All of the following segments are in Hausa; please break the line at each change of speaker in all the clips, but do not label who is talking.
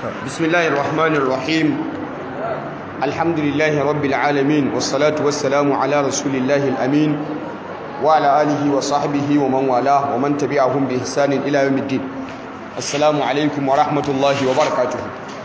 بسم الله الرحمن الرحيم الحمد لله رب العالمين والصلاة والسلام على رسول الله الأمين وعلى آله وصحبه ومن والاه ومن تبعهم بإحسان إلى يوم الدين السلام عليكم ورحمة الله وبركاته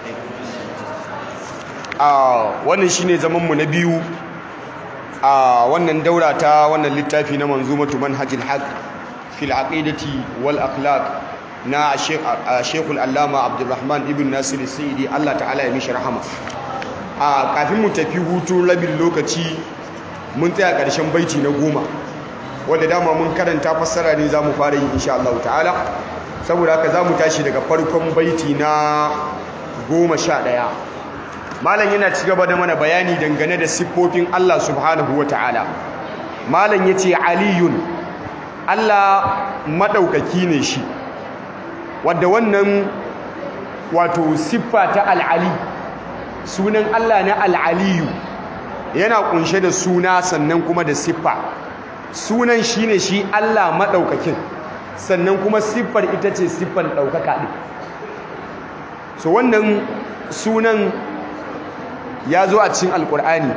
wannan shine zaman mu na biyu a wannan daura ta wannan littafi na manzumatu manhajil haq fil aqidati wal akhlaq na Sheikhul Allama Abdulrahman ibn Nasir Saidi Allah ta'ala ya mishi rahama a kafin mu tafi hutu rabin lokaci mun tsaya ƙarshen baiti na goma wanda dama mun karanta fassara ne za mu fara yi insha Allah ta'ala saboda haka za mu tashi daga farkon baiti na goma sha ɗaya malam yana ci gaba da mana bayani dangane da siffofin Allah subhanahu wa ta'ala malam ya ce aliyun Allah maɗaukaki ne shi wadda wannan wato siffa ta al'ali sunan Allah na al'aliyu yana kunshe da suna sannan kuma da siffa sunan shi ne shi Allah maɗaukakin sannan kuma siffar ita ce siffar ɗaukaka ɗin so wannan sunan ya zo a cikin alƙur'ani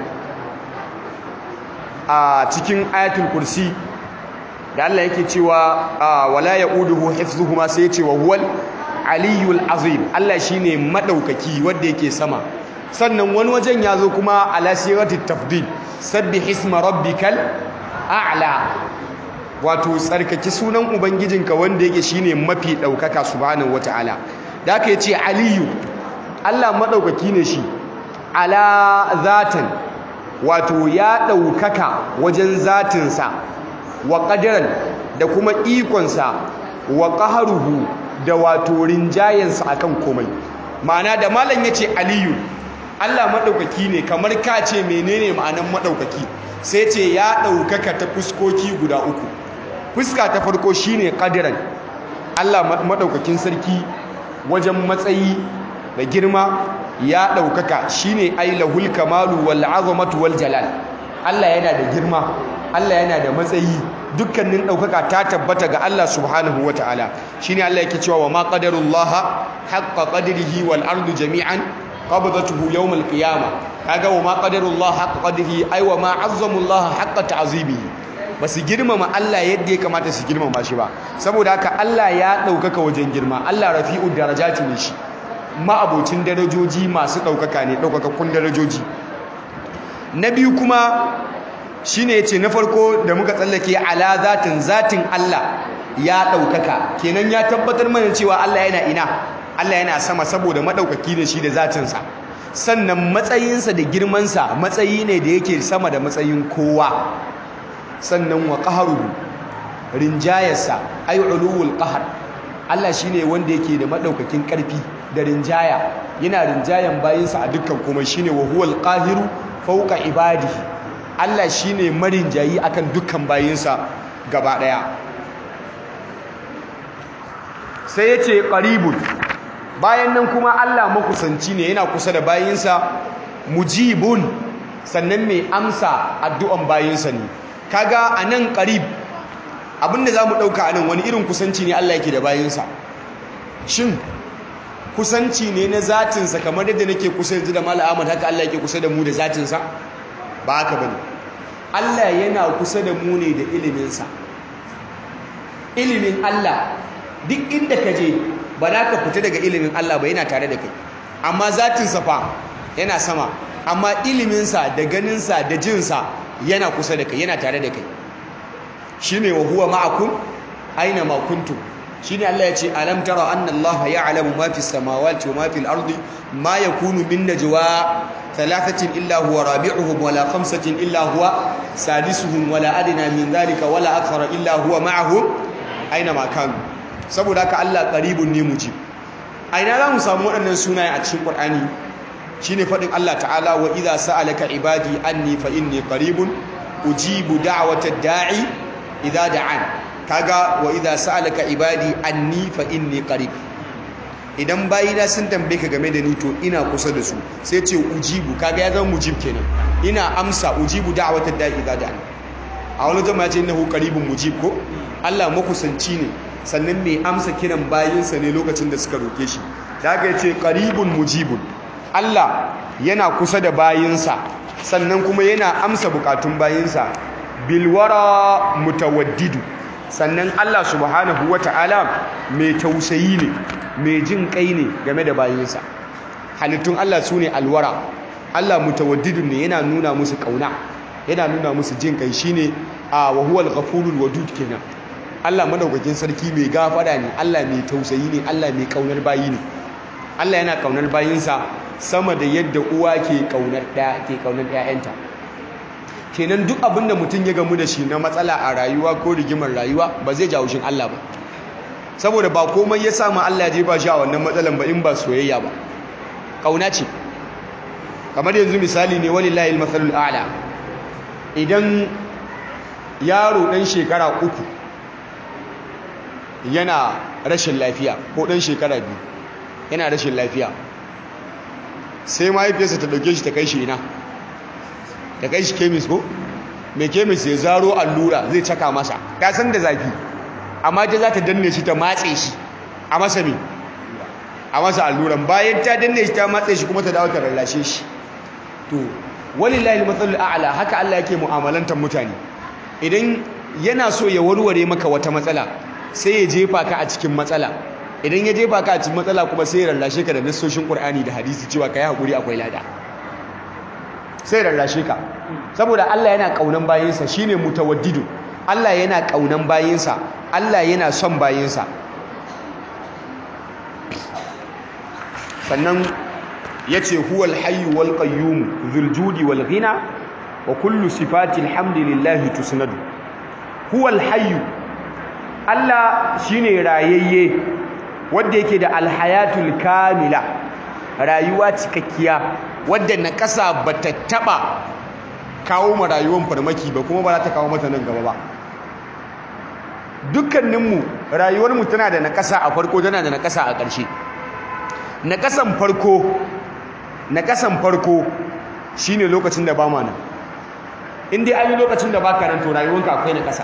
a cikin ayatul kursi da Allah yake cewa wala yauduhu hifzuhuma sai yace wa huwal aliyul azim Allah shine madaukaki wanda yake sama sannan wani wajen yazo kuma ala sirati tafdil sabbih isma rabbikal a'la wato tsarkaki sunan ubangijinka wanda yake shine mafi daukaka subhanahu wataala da aka yace aliyu Allah madaukaki ne shi ala zatan wato ya daukaka wajen zatinsa wa ƙadiran da kuma ikonsa wa ƙaharuhu da wato rinjayensa a kan komai ma'ana da malam ya ce aliyu allah maɗaukaki ne kamar ka ce menene ma'anan maɗaukaki sai ce ya ɗaukaka ta fuskoki guda uku fuska ta farko shine ƙadiran allah maɗaukakin sarki wajen matsayi da girma ya ɗaukaka shine ai lahul kamalu wal azamatu wal jalal allah yana da girma Allah yana da matsayi dukkanin ɗaukaka ta tabbata ga Allah subhanahu wa ta'ala shi ne Allah yake cewa wa ma ƙadarullaha haƙƙa ƙadirihi wal ardu jami'an qabdatuhu yawmal qiyama kaga wa ma ƙadarullaha haƙƙa ƙadirihi ai wa ma azzamullaha haƙƙa ta'zibihi ba su girmama Allah yadda ya kamata su girmama shi ba saboda haka Allah ya ɗaukaka wajen girma Allah rafi'u darajati ne shi ma'abocin darajoji masu ɗaukaka ne ɗaukakakkun darajoji na biyu kuma shi ne ce na farko da muka tsallake ala zatin zatin Allah ya ɗaukaka kenan ya tabbatar mana cewa Allah yana ina Allah yana sama saboda maɗaukaki ne shi da zatinsa sannan matsayinsa da girmansa matsayi ne da yake sama da matsayin kowa sannan wa ƙaharuhu rinjayarsa ay uluwul qahar Allah shine wanda yake da maɗaukakin ƙarfi da rinjaya yana rinjayan bayinsa a dukkan kuma shine wa huwal qahiru fawqa ibadihi Allah shi ne marinjayi akan dukkan bayinsa gaba ɗaya sai ya ce ƙaribun bayan nan kuma Allah makusanci ne yana kusa da bayinsa mujibun sannan mai amsa addu'an bayinsa ne kaga a nan ƙarib abinda za mu ɗauka a nan wani irin kusanci ne Allah yake da bayinsa shin kusanci ne na zatinsa kamar yadda nake kusa yanzu da Malam Ahmad haka Allah yake kusa da mu da zatinsa ba haka bane Allah yana kusa da mu ne da iliminsa ilimin Allah duk inda ka je ba za ka fita daga ilimin Allah ba yana tare da kai amma zatinsa fa yana sama amma iliminsa da ganinsa da jinsa yana kusa da kai yana tare da kai shine wa huwa ma'akum aina ma kuntum shine Allah ya ce alam tara anna Allah ya'lamu ma fis samawati wa ma fil ardi ma yakunu min najwa thalathatin illa huwa rabi'uhum wala khamsatin illa huwa sadisuhum wala adna min dhalika wala akthara illa huwa ma'ahum aina ma kanu saboda haka Allah qaribun ne mujib aina za mu samu waɗannan sunaye a cikin Qur'ani shine fadin Allah ta'ala wa idza sa'alaka ibadi anni fa inni qaribun ujibu da'watad da'i idza da'an kaga wa idza sa'alaka ibadi anni fa inni qarib idan bayina sun tambaye ka game da ni to ina kusa da su sai ce ujibu kaga ya zama mujib kenan ina amsa ujibu da'watad da'i idza da'an a wani jama'a ce innahu qaribun mujib ko Allah makusanci ne sannan mai amsa kiran bayinsa ne lokacin da suka roke shi da aka ce qaribun mujibun Allah yana kusa da bayinsa sannan kuma yana amsa bukatun bayinsa bilwara mutawaddidu sannan Allah subhanahu wata'ala mai tausayi ne mai jin kai ne game da bayinsa halittun Allah su ne alwara Allah mutawaddidun ne yana nuna musu kauna yana nuna musu jin kai shine a wa huwal ghafurul wadud kenan Allah madaukakin sarki mai gafara ne Allah mai tausayi ne Allah mai kaunar bayi ne Allah yana kaunar bayinsa sama da yadda uwa ke kaunar ɗaya ke kaunar ƴaƴanta kenan duk abin da mutum ya gamu da shi na matsala a rayuwa ko rigimar rayuwa ba zai jawo shin Allah ba saboda ba komai ya samu Allah ya jefa shi a wannan matsalan ba in ba soyayya ba kauna ce kamar yanzu misali ne walillahi almasalul a'la idan yaro dan shekara uku yana rashin lafiya ko dan shekara biyu yana rashin lafiya sai mahaifiyarsa ta dauke shi ta kai shi ina ta kai shi kemis ko mai kemis ya zaro allura zai caka masa ta san da zafi amma ta za ta danne shi ta matse shi a masa me a masa alluran bayan ta danne shi ta matse shi kuma ta dawo ta rallashe shi to walillahi matsalul a'la haka Allah yake mu'amalantar mutane idan yana so ya warware maka wata matsala sai ya jefa ka a cikin matsala idan ya jefa ka a cikin matsala kuma sai ya rallashe ka da nassoshin Qur'ani da hadisi cewa kai hakuri akwai lada sai rarrashe ka saboda Allah yana kaunan bayinsa shine mutawaddidu Allah yana kaunan bayinsa Allah yana son bayinsa sannan yace huwal hayyu wal qayyum dhul judi wal ghina wa kullu sifati alhamdulillahi tusnadu huwal hayyu Allah shine rayayye wanda yake da alhayatul kamila rayuwa cikakkiya wadda na ƙasa ba ta taɓa kawo ma rayuwar farmaki ba kuma ba za ta kawo mata nan gaba ba dukkaninmu rayuwarmu tana da naƙasa a farko tana da naƙasa a ƙarshe naƙasan farko naƙasan farko shine lokacin da ba ma nan in dai an yi lokacin da ba ka nan to rayuwarka akwai naƙasa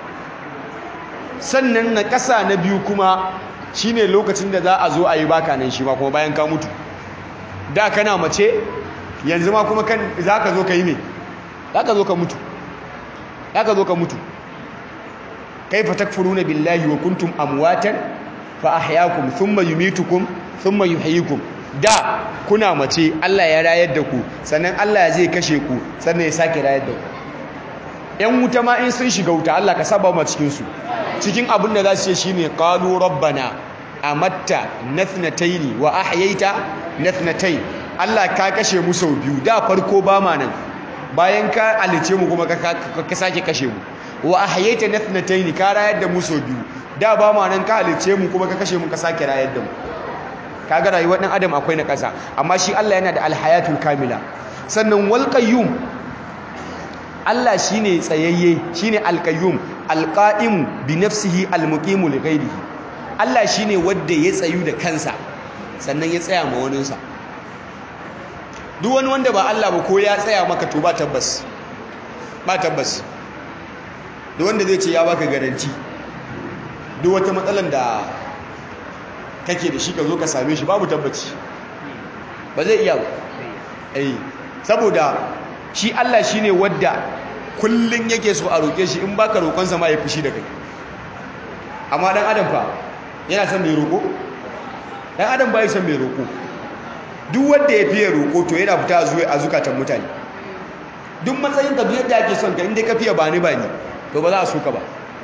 sannan naƙasa na biyu kuma shine lokacin da za a zo a yi baka nan shi ma kuma bayan ka mutu da kana mace yanzu ma kuma kan za ka zo ka yi me za ka zo ka mutu za ka zo ka mutu kaifa takfuruna billahi wa kuntum amwatan fa ahyaakum thumma yumitukum thumma yuhyikum da kuna mace Allah ya rayar da ku sannan Allah zai kashe ku sannan ya sake rayar da ku yan wuta ma in sun shiga wuta Allah ka saba mu cikin su cikin abin da za su ce shine qalu rabbana amatta nathnataini wa ahyaita nathnatayn Allah ka kashe mu sau biyu da farko ba ma nan bayan ka alice mu kuma ka sake kashe mu wa ahyaita nathnatayn ka rayar da mu sau biyu da ba ma nan ka alice mu kuma ka kashe mu ka sake rayar da mu kaga rayuwar dan adam akwai na kasa amma shi Allah yana da alhayatul kamila sannan wal qayyum Allah shine tsayayye shine alqayyum alqa'im bi nafsihi almuqimu li ghayrihi Allah shine wanda ya tsayu da kansa sannan ya tsaya ma waninsa duk wani wanda ba Allah ba ko ya tsaya maka to ba tabbas ba tabbas duk wanda zai ce ya baka garanti duk wata matsalan da kake da shi ka zo ka same shi babu tabbaci ba zai iya ba eh saboda shi Allah shine wadda kullun yake so a roke shi in baka roƙonsa ma ya fushi da kai amma dan adam fa yana son mai roƙo dan adam bai son mai roƙo duk wanda ya fiye roƙo to yana fita zuwa a zukatan mutane duk matsayin ka duk yadda ake son ka inda ka fiye ba ni ba ni to ba za a so ka ba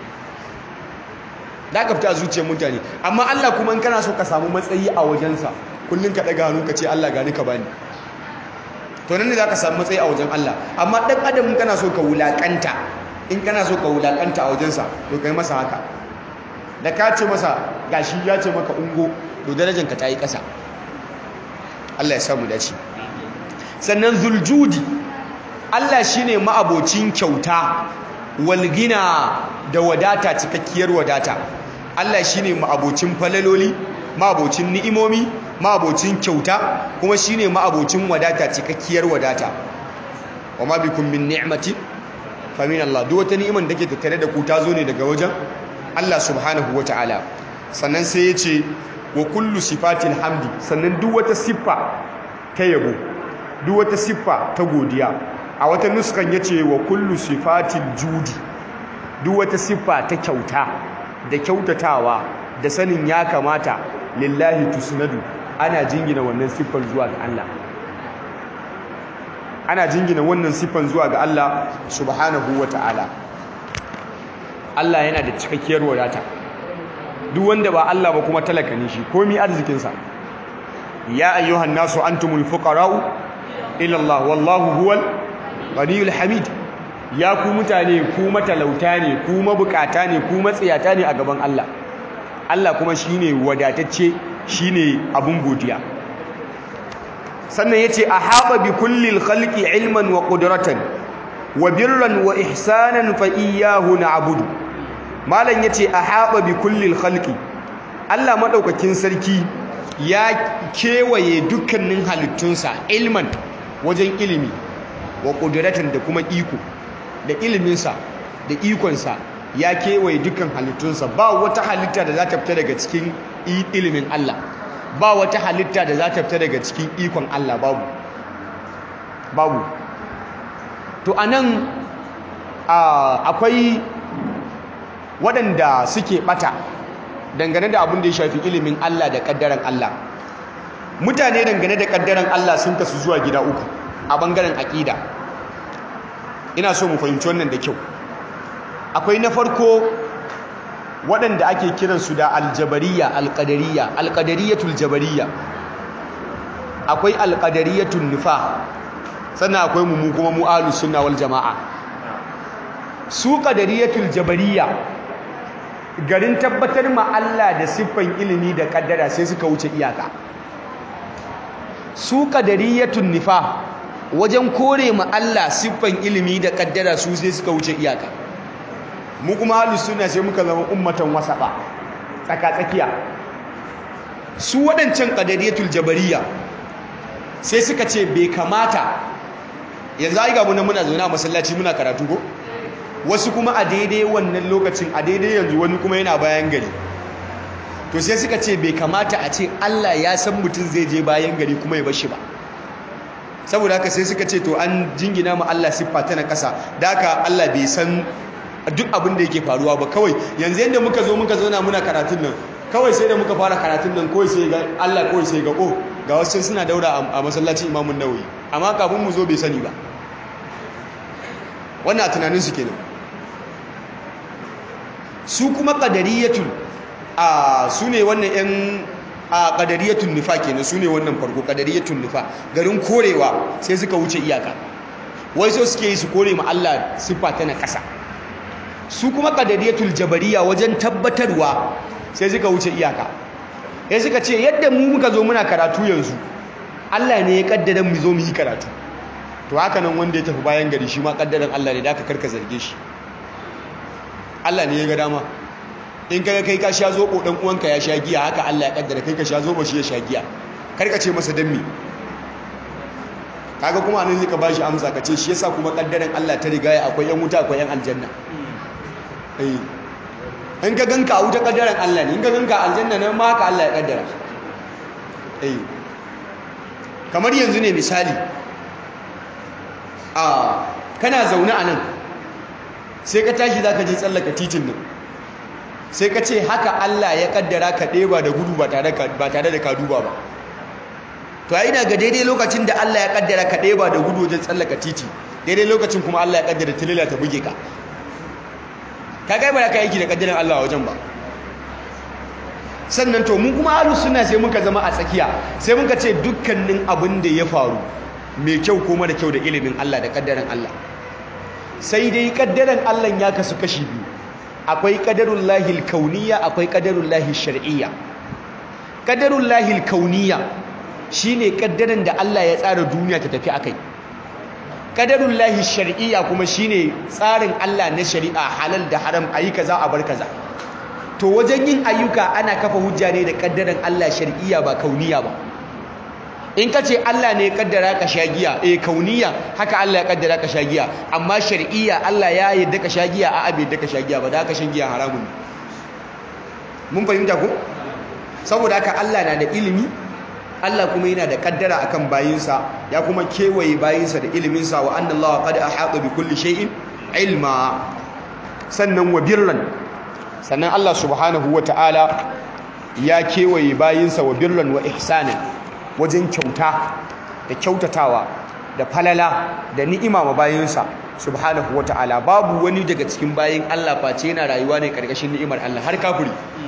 da ka fita a zuciyar mutane amma Allah kuma in kana so ka samu matsayi a wajensa kullum ka ɗaga hannu ka ce Allah gani ka bani to nan ne za ka samu matsayi a wajen Allah amma ɗan adam in kana so ka wulaƙanta in kana so ka wulaƙanta a wajensa to kai masa haka da ka ce masa gashi ya ce maka ungo to darajanka ta yi ƙasa Allah ya samu dace sannan zuljudi Allah shine ma'abocin kyauta walgina da wadata cikakkiyar wadata Allah shine ma'abocin falaloli ma'abocin ni'imomi ma'abocin kyauta kuma shine ma'abocin wadata cikakkiyar wadata wa ma bikum min ni'mati fa min Allah duk wata ni'iman da ke tattare da ku ta zo ne daga wajen Allah subhanahu wataala sannan sai ya ce wa kullu sifatil hamdi sannan duk wata siffa ta yabo duk wata siffa ta godiya a wata nuskan yace wa kullu sifatil judi duk wata siffa ta kyauta da kyautatawa da sanin ya kamata lillahi tusnadu ana jingina wannan siffar zuwa ga Allah ana jingina wannan siffar zuwa ga Allah subhanahu wata'ala Allah yana da cikakkiyar wadata duk wanda ba Allah ba kuma talaka ne shi komi arzikinsa ya ayyuhan nasu antumul fuqara'u ila Allah wallahu huwal ghaniyul hamid ya ku mutane ku matalauta ne ku mabukata ne ku matsiyata ne a gaban Allah Allah kuma shine wadatacce shine abun godiya sannan yace ahaba bi kullil khalqi ilman wa qudratan wa birran wa ihsanan fa iyyahu na'budu malam yace ahaba bi kullil khalqi Allah madaukakin sarki ya kewaye dukkanin halittunsa ilman wajen ilimi wa qudratan da kuma iko da iliminsa da ikonsa ya kewaye dukkan halittunsa ba wata halitta da za ta fita daga cikin ilimin Allah ba wata halitta da za ta fita daga cikin ikon Allah babu babu to anan akwai waɗanda suke ɓata dangane da abin da ya shafi ilimin Allah da ƙaddaren Allah mutane dangane da ƙaddaren Allah sun kasu zuwa gida uku a ɓangaren aƙida ina so mu fahimci wannan da kyau akwai na farko waɗanda ake kiransu da aljabariya alƙadariya alƙadariyatul jabariya akwai alƙadariyatul nufa sannan akwai mu kuma mu ahlus sunna wal jama'a su qadariyatul jabariya garin tabbatar ma Allah da siffan ilimi da kaddara sai suka wuce iyaka su qadariyatun nifa wajen kore ma Allah siffan ilimi da kaddara su sai suka wuce iyaka mu kuma ahlus sunna sai muka zama ummatan wasaba tsaka tsakiya su waɗancan qadariyatul jabariya sai suka ce bai kamata yanzu ai ga mu muna zaune a masallaci muna karatu ko wasu kuma a daidai wannan lokacin a daidai yanzu wani kuma yana bayan gari to sai suka ce bai kamata a ce Allah ya san mutum zai je bayan gari kuma ya bar shi ba saboda haka sai suka ce to an jingina ma Allah siffa ta na kasa da haka Allah bai san duk abin da yake faruwa ba kawai yanzu yadda muka zo muka zauna muna karatun nan kawai sai da muka fara karatun nan kawai sai ga Allah kawai sai ga oh ga wasu suna daura a masallacin Imamun Nawawi amma kafin mu zo bai sani ba wannan tunanin su kenan su kuma qadariyatun a su ne wannan yan a qadariyatun nifa kenan su ne wannan farko qadariyatun nifa garin korewa sai suka wuce iyaka wai so suke yi su kore ma Allah siffa ta na ƙasa su kuma qadariyatul jabariya wajen tabbatarwa sai suka wuce iyaka sai suka ce yadda mu muka zo muna karatu yanzu Allah ne ya kaddara mu zo mu yi karatu to haka nan wanda ya tafi bayan gari shi ma kaddaran Allah ne da aka karka zarge shi Allah ne ya ga dama in kaga kai ka sha zobo dan uwanka ya sha giya haka Allah ya kaddara kai ka sha zobo shi ya sha giya karka ce masa dan me kaga kuma anan zai ka bashi amsa ka ce shi yasa kuma kaddaran Allah ta riga akwai yan wuta akwai yan aljanna eh in ka ganka a wuta kaddaran Allah ne in ka ganka aljanna nan ma haka Allah ya kaddara eh kamar yanzu ne misali a kana zaune a nan sai ka tashi za ka je tsallaka titin nan sai ka ce haka Allah ya kaddara ka ɗeba da gudu ba tare da ka duba ba to ai ga daidai lokacin da Allah ya kaddara ka ɗeba da gudu wajen tsallaka titi daidai lokacin kuma Allah ya kaddara tilila ta buge ka ka kai ba da ka aiki da kaddaran Allah wajen ba sannan to mun kuma ahlus sunna sai muka zama a tsakiya sai muka ce dukkanin abin da ya faru mai kyau ko mara kyau da ilimin Allah da kaddaran Allah sai dai kaddaran Allah ya kasu kashi biyu akwai qadarul lahil kauniyya akwai qadarul lahil shar'iyya qadarul lahil kauniyya shine kaddaran da Allah ya tsara duniya ta tafi akai qadarul lahil shar'iyya kuma shine tsarin Allah na shari'a halal da haram ayi kaza a bar kaza to wajen yin ayyuka ana kafa hujja ne da kaddaran Allah shar'iyya ba kauniyya ba in ka ce Allah ne ya kaddara ka sha giya eh kauniya haka Allah ya kaddara ka sha giya amma shar'iyya Allah ya yadda ka sha giya a abin da ka sha giya ba da ka shan giya haramun mun fahimta ko saboda haka Allah na da ilimi Allah kuma yana da kaddara akan bayinsa ya kuma kewaye bayinsa da iliminsa wa anna Allah qad ahata bi kulli shay'in ilma sannan wa birran sannan Allah subhanahu ta'ala ya kewaye bayinsa wa birran wa ihsanan wajen kyauta da kyautatawa da falala da ni'ima ma bayinsa subhanahu ta'ala. babu wani daga cikin bayin Allah face yana rayuwa ne karkashin ni'imar Allah har kafiri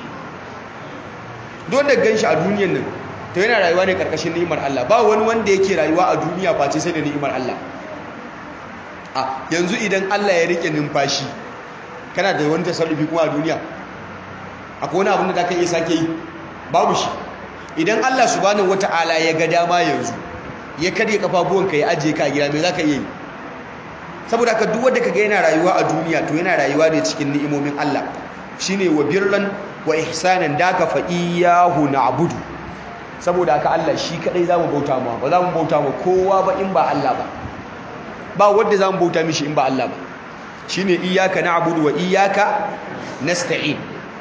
don da ganshi a duniyar nan to yana rayuwa ne karkashin ni'imar Allah ba wani wanda yake rayuwa a duniya face sai da ni'imar Allah a yanzu idan Allah ya rike numfashi kana da wani tasarrufi kuma a duniya akwai wani abin da zaka iya sake yi babu shi idan Allah subhanahu wata'ala ya ga dama yanzu ya karye kafafuwanka ya ajiye ka a gida me zaka iya yi saboda haka duk wanda kaga yana rayuwa a duniya to yana rayuwa ne cikin ni'imomin Allah shine wa birran wa ihsanan daka fa iyyahu na'budu saboda haka Allah shi kadai zamu bauta ma ba zamu bauta ma kowa ba in ba Allah ba ba wanda zamu bauta mishi in ba Allah ba shine iyyaka na'budu wa iyyaka nasta'in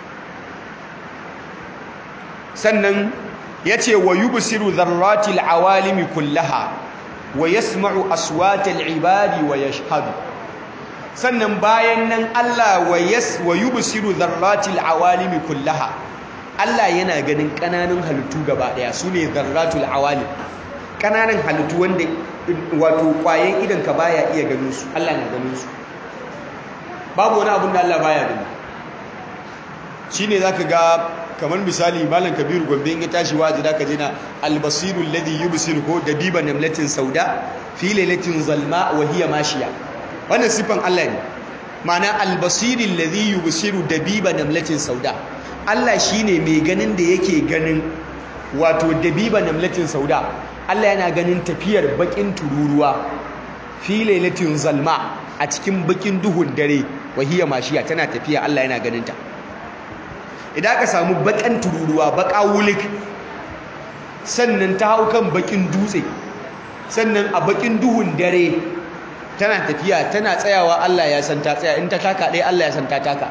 sannan yace wa yubsiru dharratil awalimi kullaha wa yasma'u aswatal ibadi wa yashhadu sannan bayan nan Allah wa yas wa yubsiru dharratil awalimi kullaha Allah yana ganin kananan halittu gaba daya sune dharratul awalim kananan halittu wanda wato kwayen idan ka baya iya ganin su Allah na ganin su babu wani abun da Allah baya gani shine zaka ga kamar misali malam kabiru gombe in ya tashi waje da ka je na albasiru alladhi yubsiru ko dabiba namlatin sauda fi lailatin zalma wa hiya mashiya wannan sifan Allah ne ma'ana albasiru alladhi yubsiru dabiba namlatin sauda Allah shine mai ganin da yake ganin wato dabiba namlatin sauda Allah yana ganin tafiyar bakin tururuwa fi lailatin zalma a cikin bakin duhun dare wa hiya mashiya tana tafiya Allah yana ganin ta idan aka samu bakan tururuwa baka wulik sannan ta hau kan bakin dutse sannan a bakin duhun dare tana tafiya tana tsayawa Allah ya san ta tsaya in ta taka ɗaya Allah ya san ta taka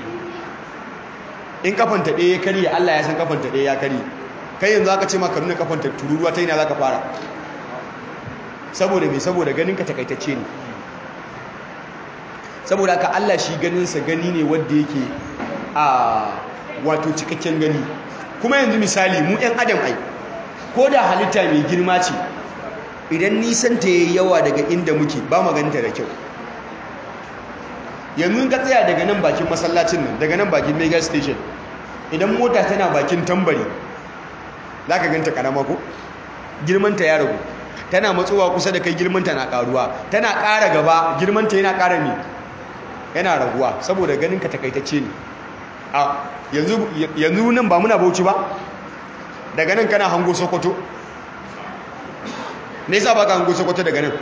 in kafanta ɗaya ya karye Allah ya san kafanta ɗaya ya karye kai yanzu aka ce maka nuna kafanta tururuwa ta yana za ka fara saboda mai saboda ganinka takaitacce ne saboda haka Allah shi ganinsa gani ne wanda yake a wato cikakken gani kuma yanzu misali mu 'yan adam ai ko da halitta mai girma ce idan nisan ta yayi yawa daga inda muke ba maganta da kyau yanzu ka tsaya daga nan bakin masallacin nan daga nan bakin mega station idan mota tana bakin tambari za ka ganta karama ko girmanta ya ragu tana matsowa kusa da kai girmanta na karuwa tana ƙara gaba girmanta yana ƙara ne yana raguwa saboda ganin ka takaitacce ne a yanzu nan ba muna bauchi ba daga nan kana hango sokoto ne sa ba ka hango sokoto daga nan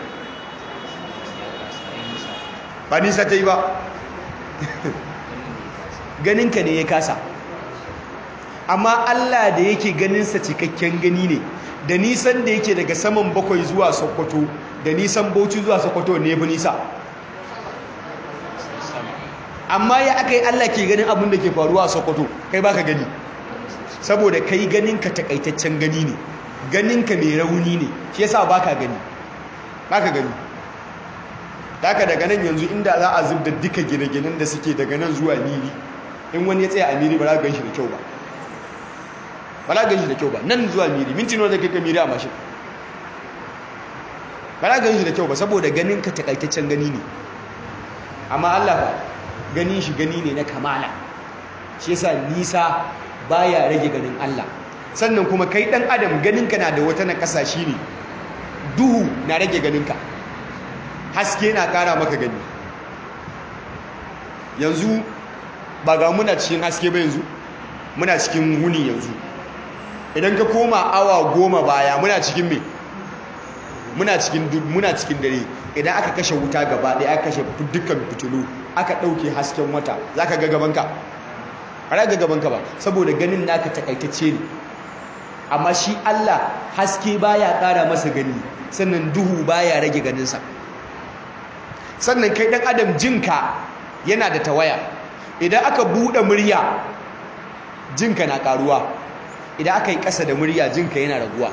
ba nisa ta yi ba ganinka ne ya kasa amma Allah da yake ganinsa cikakken gani ne da nisan da yake daga saman bakwai zuwa sokoto da nisan bauchi zuwa sokoto ne fi nisa amma ya aka yi Allah ke ganin abin da ke faruwa a Sokoto kai baka gani saboda kai ganinka takaitaccen gani ne ganinka mai rauni ne shi yasa baka gani baka gani daga daga nan yanzu inda za a zubda duka gine-ginen da suke daga nan zuwa miri in wani ya tsaya a miri ba za ka ganshi da kyau ba ba za ka ganshi da kyau ba nan zuwa miri minti nawa da kai ka miri a mashin ba za ka ganshi da kyau ba saboda ganinka takaitaccen gani ne amma Allah ba ganin shi gani ne na kamala shi yasa nisa baya rage ganin Allah sannan kuma kai dan adam ganinka na da wata na kasashe ne duhu na rage ganinka haske na kara maka gani yanzu ba ga muna cikin haske ba yanzu muna cikin wuni yanzu idan ka koma awa goma baya muna cikin me muna cikin muna cikin dare idan aka kashe wuta gaba ɗaya aka kashe dukkan fitilu aka ɗauke hasken wata za ka ga gabanka ba za ga gabanka ba saboda ganin naka takaitacce ne amma shi Allah haske baya ƙara masa gani sannan duhu baya rage ganinsa sannan kai ɗan adam jinka yana da tawaya idan aka buɗe murya jinka na ƙaruwa idan aka yi ƙasa da murya jinka yana raguwa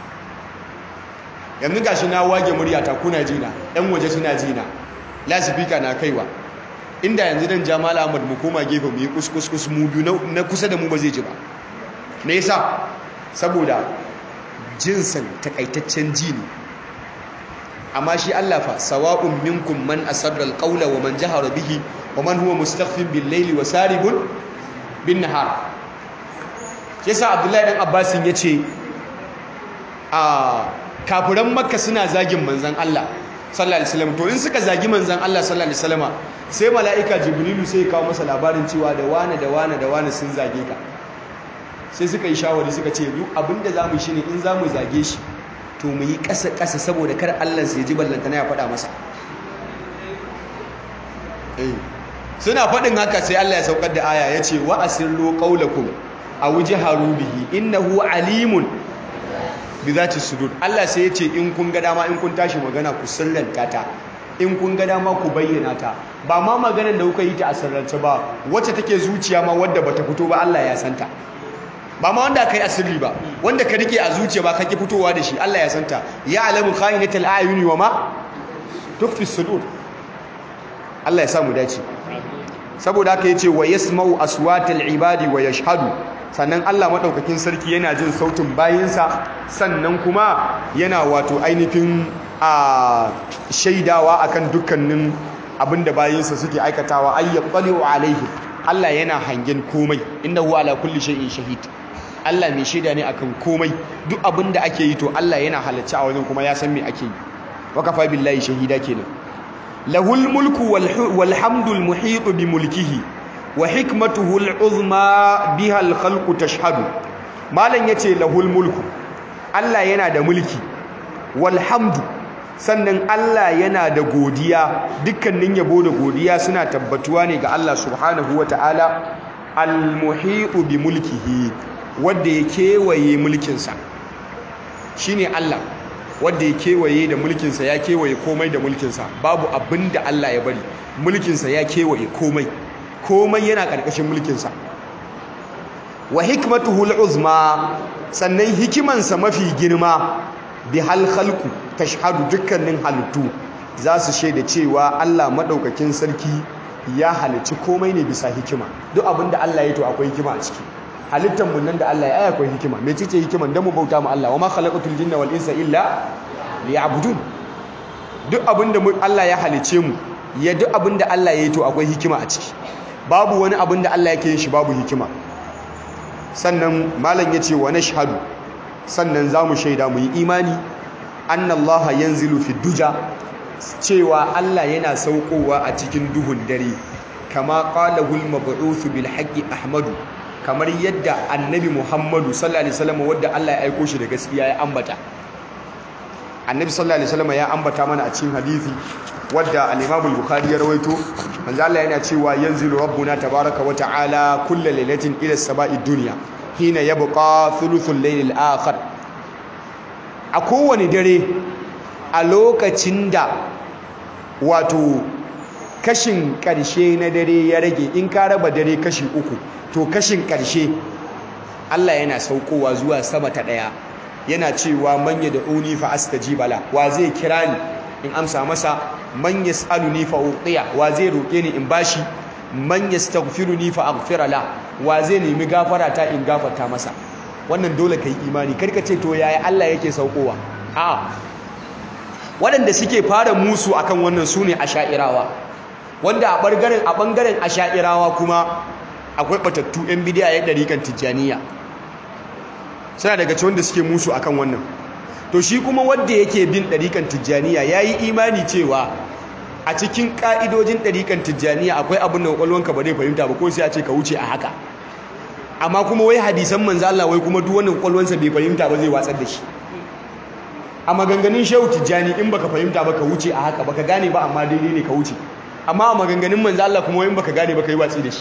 yanzu gashi na wage murya ta kuna jina ɗan waje suna jina lasifika na kaiwa inda yanzu dan jamal ahmad mu koma gefe mu yi kuskus mu biyu na kusa da mu ba zai ji ba me yasa saboda jinsan takaitaccen ji ne amma shi Allah fa sawa'un minkum man asarra alqawla wa man jahara bihi wa man huwa mustakhfin bil layli wa saribun bin nahar yasa abdullahi dan abbasin yace a kafiran makka suna zagin manzon Allah sallallahu alaihi wasallam to in suka zagi manzon Allah sallallahu alaihi wasallam sai mala'ika jibrilu sai ya kawo masa labarin cewa da wane da wane da wane sun zage ka sai suka yi shawari suka ce duk abinda zamu shi ne in zamu zage shi to mu yi ƙasa ƙasa saboda kar Allah sai ji ballantana ya faɗa masa eh suna faɗin haka sai Allah ya saukar da aya ya ce wa asirru qawlakum aw jaharu bihi innahu alimun bi zati sudur Allah sai ya ce in kun ga dama in kun tashi magana ku sirranta ta in kun ga dama ku bayyana ta ba ma maganar da kuka yi ta a sirrance ba wacce take zuciya ma wadda bata fito ba Allah ya santa ba ma wanda kai asirri ba wanda ka rike a zuciya ba kake fitowa da shi Allah ya santa ya alamu khayinatul ayuni wa ma tukfi sudur Allah ya samu dace saboda haka yace wa yasma'u aswatal ibadi wa yashhadu sannan Allah madaukakin sarki yana jin sautin bayinsa sannan kuma yana wato ainihin a shaidawa akan dukkanin abinda bayinsa suke aikatawa ayyaqalu alaihi Allah yana hangen komai innahu ala kulli shay'in shahid Allah mai shaida ne akan komai duk abinda ake yi to Allah yana halarci a wajen kuma ya san me ake yi wa kafa billahi shahida kenan lahul mulku wal hamdul muhit bi mulkihi wa hikmatuhu al uzma biha al khalqu tashhadu malan yace lahul mulku Allah yana da mulki wal hamdu sannan Allah yana da godiya dukkanin yabo da godiya suna tabbatuwa ne ga Allah subhanahu wataala al muhit bi mulkihi wanda ya kewaye mulkinsa shine Allah wanda ya kewaye da mulkinsa ya kewaye komai da mulkinsa babu abin da Allah ya bari mulkinsa ya kewaye komai komai yana ƙarƙashin mulkinsa wa hikmatuhu uzma sannan hikimansa mafi girma bi hal khalqu tashhadu dukkanin halittu za su shaida cewa Allah madaukakin sarki ya halicci komai ne bisa hikima duk abin da Allah ya to akwai hikima a ciki halittar mu nan da Allah ya yi akwai hikima me ce hikiman dan mu bauta mu Allah wa ma khalaqatul jinna wal insa illa liya'budun duk abinda Allah ya halice mu ya duk abinda Allah ya yi to akwai hikima a ciki babu wani abinda Allah yake yin shi babu hikima sannan malam yace wa nashhadu sannan zamu shaida mu yi imani anna Allah yanzilu fi duja cewa Allah yana saukowa a cikin duhun dare kama qalahu al-mab'uth bil haqqi ahmadu kamar yadda annabi Muhammadu sallallahu alaihi wasallam wanda Allah ya aiko shi da gaskiya ya ambata annabi sallallahu alaihi wasallam ya ambata mana a cikin hadisi wadda al-Imam al-Bukhari ya rawaito manzo Allah yana cewa yanzilu rabbuna tabaaraka wa ta'ala kullu lailatin ila as-sama'i dunya hina yabqa thuluthul layl al-akhir a kowane dare a lokacin da wato kashin karshe na dare ya rage in ka raba dare kashi uku to kashin karshe Allah yana saukowa zuwa sama ta daya yana cewa manya da uni fa astajibala wa zai kira ni in amsa masa man yasaluni fa uqiya wa zai roke ni in bashi man yastaghfiruni fa aghfira la wa zai nemi gafara ta in gafarta masa wannan dole kai imani karka ce to yaya Allah yake saukowa a waɗanda suke fara musu akan wannan sune asha'irawa wanda a bangaren a bangaren asha'irawa kuma akwai batattu yan bidiya ya dariƙan tijjaniya suna daga cikin wanda suke musu akan wannan to shi kuma wanda yake bin ɗariƙan tijjaniya ya yi imani cewa a cikin ƙa'idojin ɗariƙan tijjaniya akwai abin da ƙwaƙwalwanka ba zai fahimta ba ko sai a ce ka wuce a haka amma kuma wai hadisan manzo Allah wai kuma duk wanda ƙwaƙwalwansa bai fahimta ba zai watsar da shi a maganganun shehu tijjani in baka fahimta ba ka wuce a haka baka gane ba amma daidai ne ka wuce amma a maganganun manzo Allah kuma wai in baka gane ba ka yi watsi da shi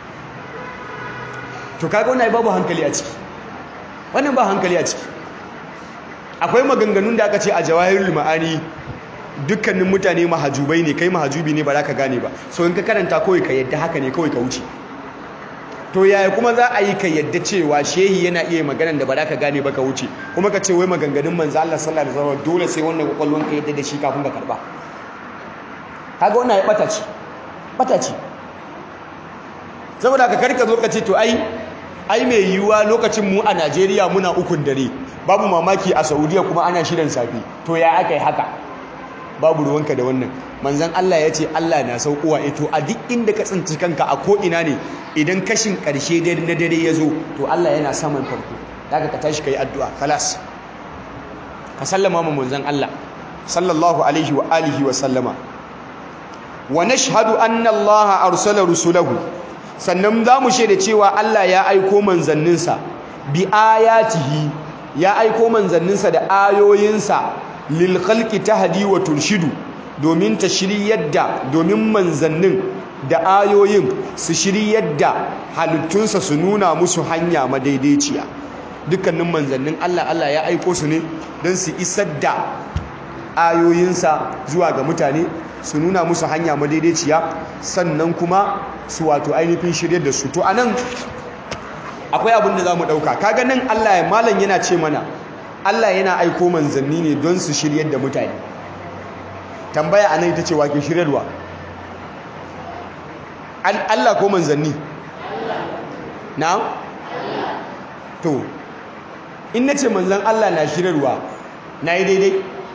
to kaga wannan babu hankali a ciki wannan ba hankali a ciki akwai maganganun da aka ce a jawahirul ma'ani dukkanin mutane mahajubai ne kai mahajubi ne ba za ka gane ba so in ka karanta kawai ka yadda haka ne kawai ka wuce to yaya kuma za a yi ka yadda cewa shehi yana iya maganan da ba za ka gane ba ka wuce kuma ka ce wai maganganun manzo Allah sallallahu alaihi wasallam dole sai wannan kwakwalwan ka yadda da shi kafin ka karba kaga wannan ya bata ce bata ce saboda ka karka zo ka ce to ai ai mai yiwuwa lokacin mu a Najeriya muna ukun dare babu mamaki a Saudiya kuma ana shirin safi to ya aka yi haka babu ruwanka da wannan manzan Allah ya ce Allah na saukowa ito a duk inda ka tsinci kanka a ko'ina ne idan kashin ƙarshe na dare ya zo to Allah yana saman farko daga ka tashi ka yi addu'a kalas ka sallama ma manzan Allah sallallahu alaihi wa alihi wa sallama wa nashhadu anna Allah arsala rusulahu sannan za mu shaida cewa Allah ya aiko manzanninsa bi ayatihi ya aiko manzanninsa da ayoyinsa lil khalqi tahdi wa turshidu domin ta shiryar da domin manzannin da ayoyin su shiryar da halittunsa su nuna musu hanya madaidaiciya dukkanin manzannin Allah Allah ya aiko su ne don su isar da ayoyinsa zuwa ga mutane su nuna musu hanya madaidaiciya sannan kuma su wato ainihin shiryar da su to anan akwai abin da za mu ɗauka kaga nan Allah ya malam yana ce mana Allah yana aiko manzanni ne don su shiryar da mutane tambaya a nan ita ce wake shiryarwa Allah ko manzanni na to in na ce manzan Allah na shiryarwa na yi daidai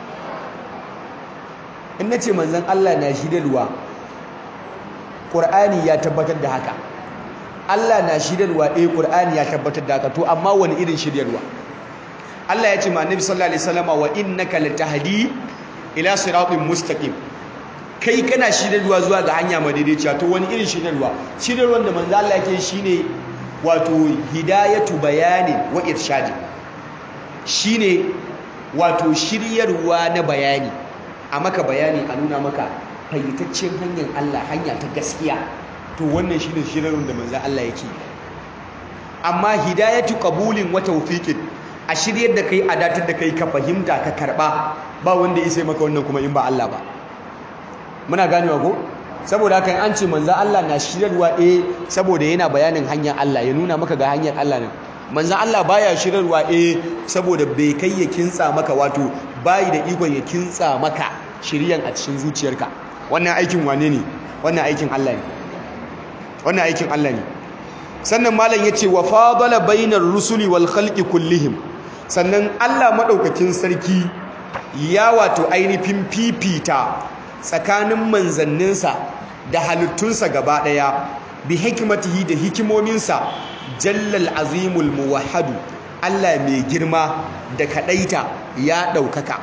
in na ce manzan Allah na shiryarwa ƙur'ani ya tabbatar da haka Allah na shiryarwa eh ƙur'ani ya tabbatar da haka to amma wani irin shiryarwa Allah ya ce ma Annabi sallallahu alaihi wasallama wa innaka latahdi ila siratin mustaqim kai kana shiryarwa zuwa ga hanya madaidaiciya to wani irin shiryarwa shiryarwar da manzo Allah yake shine wato hidayatu bayani wa irshadi shine wato shiryarwa na bayani a maka bayani a nuna maka fayyitaccen hanyar Allah hanya ta gaskiya to wannan shine shiryarwar da manzo Allah yake amma hidayatu qabulin wa tawfiqin a shiryar da kai a datar da kai ka fahimta ka karba ba wanda ya sai maka wannan kuma in ba Allah ba muna ganewa ko saboda haka an ce manzo Allah na shiryarwa eh saboda yana bayanin hanyar Allah ya nuna maka ga hanyar Allah ne manzo Allah baya shiryarwa eh saboda bai kai ya kintsa maka wato bai da ikon ya kintsa maka shiryan a cikin zuciyarka wannan aikin wane ne wannan aikin Allah ne wannan aikin Allah ne sannan malam yace wa fadala bainar rusuli wal khalqi kullihim sannan Allah maɗaukakin sarki ya wato ainihin fifita tsakanin manzanninsa da halittunsa gaba ɗaya bi hikimatihi da hikimominsa jallal azimul muwahhadu Allah mai girma da kaɗaita ya ɗaukaka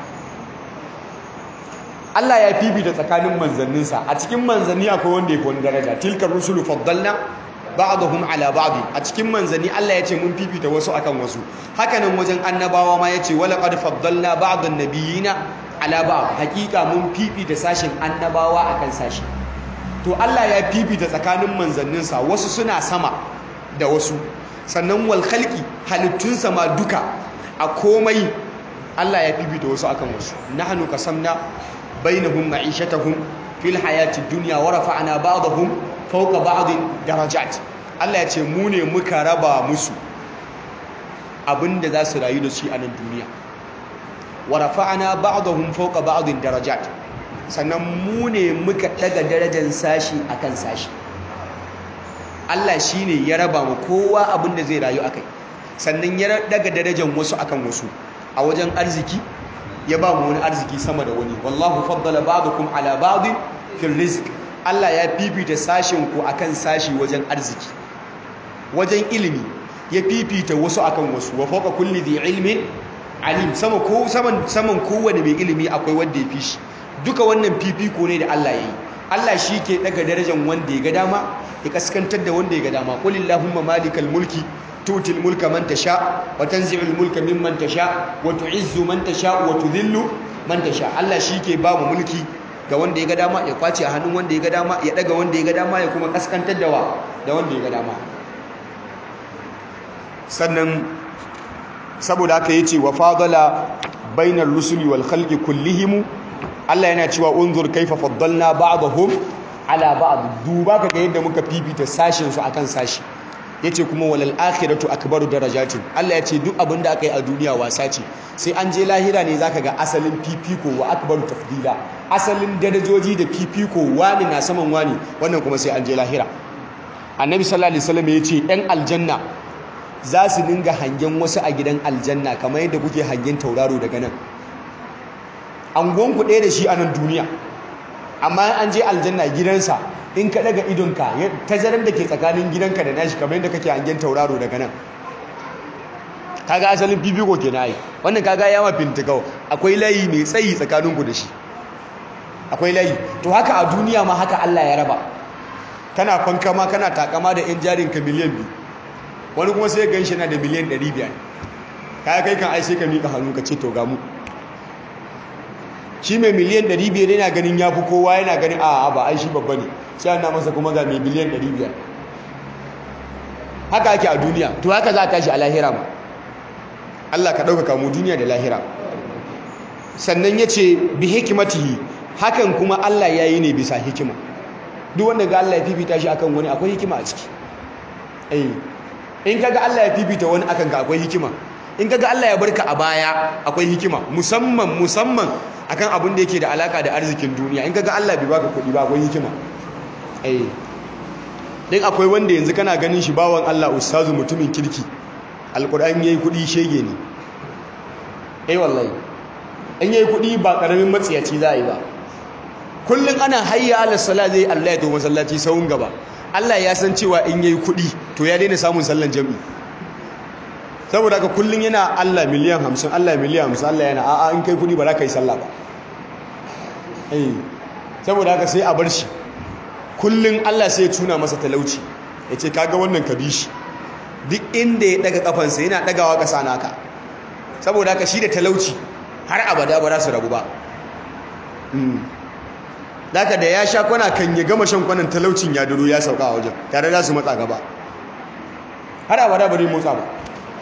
Allah ya fifita tsakanin manzanninsa a cikin manzanni akwai wanda ya fi wani daraja tilkar rusulu faddalna ba'dhum ala ba'd a cikin manzanni Allah ya ce mun fifita wasu akan wasu hakanan wajen annabawa ma yace wala qad faddalna ba'd an-nabiyina ala ba'd hakika mun fifita sashin annabawa akan sashi to Allah ya fifita tsakanin manzannin sa wasu suna sama da wasu sannan wal khalqi halittun ma duka a komai Allah ya fifita wasu akan wasu nahnu qasamna bainahum ma'ishatahum fil hayati dunya wa rafa'na ba'dahum fauka ba'dhin darajat Allah ya ce mu ne muka raba musu abinda za su rayu da shi a nan duniya wa rafa'na ba'dahum fauka ba'dhin darajat sannan mu ne muka daga darajar sashi akan sashi Allah shine ya raba mu kowa abinda zai rayu akai sannan ya daga darajar wasu akan wasu a wajen arziki ya ba mu wani arziki sama da wani wallahu faddala ba'dakum ala ba'd fil rizq Allah ya fifita sashin ku akan sashi wajen arziki wajen ilimi ya fifita wasu akan wasu wa fawqa kulli dhi ilmin alim sama ko saman saman kowane mai ilimi akwai wanda ya fi shi duka wannan fifiko ne da Allah yayi Allah shi ke daga darajar wanda ya ga dama ya kaskantar da wanda ya ga dama qul illahumma malikal mulki tutil mulka man tasha wa tanzi'ul mulka mimman tasha wa tu'izzu man tasha wa tudhillu man tasha Allah shi ke ba mu mulki ga wanda ya ga dama ya kwace a hannun wanda ya ga dama ya daga wanda ya ga dama ya kuma kaskantar da wa da wanda ya ga dama sannan saboda haka yace wa fadala bainar rusuli wal khalqi kullihim Allah yana cewa unzur kaifa faddalna ba'dahum ala ba'd duba kaga yadda muka fifita sashin su akan sashi yace kuma walal akhiratu akbaru darajatin Allah yace duk abin da aka yi a duniya wasa ce sai an je lahira ne zaka ga asalin fifiko wa akbaru tafdila asalin darajoji da fifiko wani na saman wani wannan kuma sai an je lahira annabi sallallahu alaihi wasallam yace ɗan aljanna za su dinga hangen wasu a gidan aljanna kamar yadda kuke hangen tauraro daga nan angon ku ɗaya da shi a nan duniya amma an je aljanna gidansa in ka daga idonka tazarar da ke tsakanin gidanka da nashi kamar yadda kake hangen tauraro daga nan kaga asalin fifiko ke na yi wannan kaga yawa fintikau akwai layi mai tsayi tsakaninku da shi akwai layi to haka a duniya ma haka Allah ya raba kana fankama kana takama da yan jarinka miliyan biyu wani kuma sai gan shi na da miliyan 500 kaya kai kan ai sai ka miƙa hannu ka ce to ga mu shi mai miliyan 500 yana ganin ya fi kowa yana ganin a ba ai shi babba ne sai an na masa kuma ga mai miliyan 500 haka ake a duniya to haka za a tashi a lahira ma Allah ka ɗaukaka mu duniya da lahira sannan ya ce bi hikimatihi hakan kuma Allah ya yi ne bisa hikima duk wanda ga Allah ya fifita shi akan wani akwai hikima a ciki in kaga Allah ya fifita wani akan ka akwai hikima in kaga Allah ya barka a baya akwai hikima musamman musamman akan abin da yake da alaka da arzikin duniya in kaga Allah bai baka kuɗi ba akwai hikima eh din akwai wanda yanzu kana ganin shi bawan Allah ustazu mutumin kirki alquran yayi kuɗi shege ne eh wallahi in yayi kuɗi ba karamin matsiyaci za a yi ba kullun ana hayya ala sala zai Allah ya to masallaci sawun gaba Allah ya san cewa in yayi kuɗi to ya daina samun sallan jami'i saboda haka kullun yana Allah miliyan 50 Allah miliyan 50 Allah yana a'a in kai kuɗi ba za ka yi sallah ba eh saboda haka sai a bar shi kullun Allah sai ya tuna masa talauci ya ce kaga wannan ka bi shi duk inda ya daga kafansa yana dagawa kasa naka saboda haka shi da talauci har abada ba za su rabu ba Daka da ya sha kwana kan ya gama shan kwanan talaucin ya duro ya sauka a wajen tare da su matsa gaba har abada bari motsa ba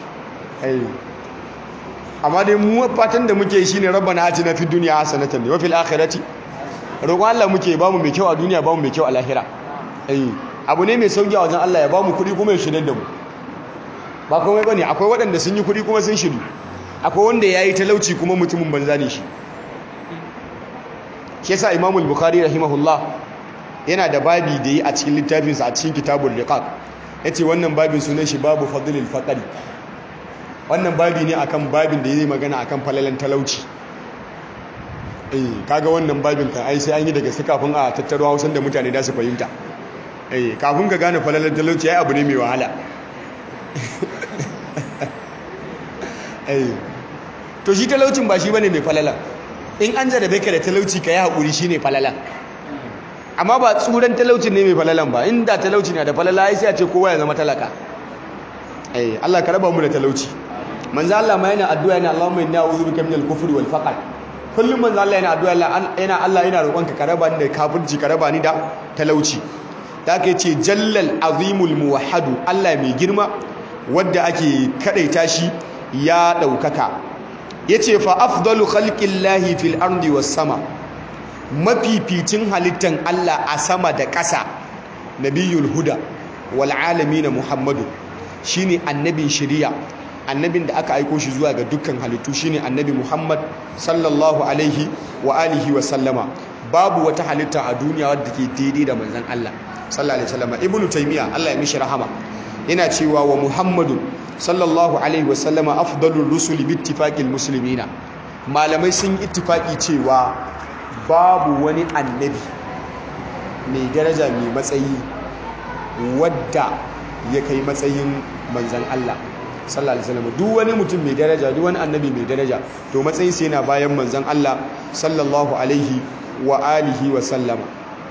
amma dai mu fatan da muke shine rabbana atina fid dunya hasanatan wa fil akhirati roƙon Allah muke bamu mai kyau a duniya bamu mai kyau a lahira abu ne mai sauki a wajen Allah ya bamu kuɗi kuma ya shirye da mu ba komai bane akwai waɗanda sun yi kuɗi kuma sun shiru akwai wanda yayi talauci kuma mutumin banza ne shi shi yasa Imam al-Bukhari rahimahullah yana da babi da yi a cikin littafinsa a cikin Kitabul Riqaq yace wannan babin sunan shi babu fadlil faqri wannan babi ne akan babin da yayi magana akan falalan talauci eh kaga wannan babin kan ai sai an yi daga kafin a tattaro Hausan da mutane da su fahimta eh kafin ka gane falalan talauci ai abu ne mai wahala eh to shi talaucin ba shi bane mai falalan in an jarabe ka da talauci ka yi haƙuri shi ne falalan amma ba tsuran talaucin ne mai falalan ba inda talauci na da falala ya sai a ce kowa ya zama talaka eh Allah ka raba mu da talauci manzo Allah ma yana addu'a yana Allahumma inni a'udhu bika minal kufri wal faqr kullum manzo Allah yana addu'a yana Allah yana roƙonka ka raba ni da kafirci ka raba ni da talauci da aka ce jallal azimul muwahhadu Allah mai girma wanda ake kadaita shi ya daukaka yace fa afdalu khalqillahi fil ardi was sama mafificin halittan Allah a sama da ƙasa nabiyul huda wal alamin muhammadu shine annabin shari'a annabin da aka aiko shi zuwa ga dukkan halittu shine annabi muhammad sallallahu alaihi wa alihi wa sallama babu wata halitta a duniya wadda ke daidai da manzon Allah sallallahu alaihi wasallam ibnu taymiya Allah ya mishi rahama yana cewa wa muhammadu sallallahu alaihi wasallama afdalur rusuli bittifaqil muslimina malamai sun yi ittifaki cewa babu wani annabi mai daraja mai matsayi wadda ya kai matsayin manzon Allah sallallahu alaihi wasallam duk wani mutum mai daraja duk wani annabi mai daraja to matsayin sa yana bayan manzon Allah sallallahu alaihi wa alihi wa sallama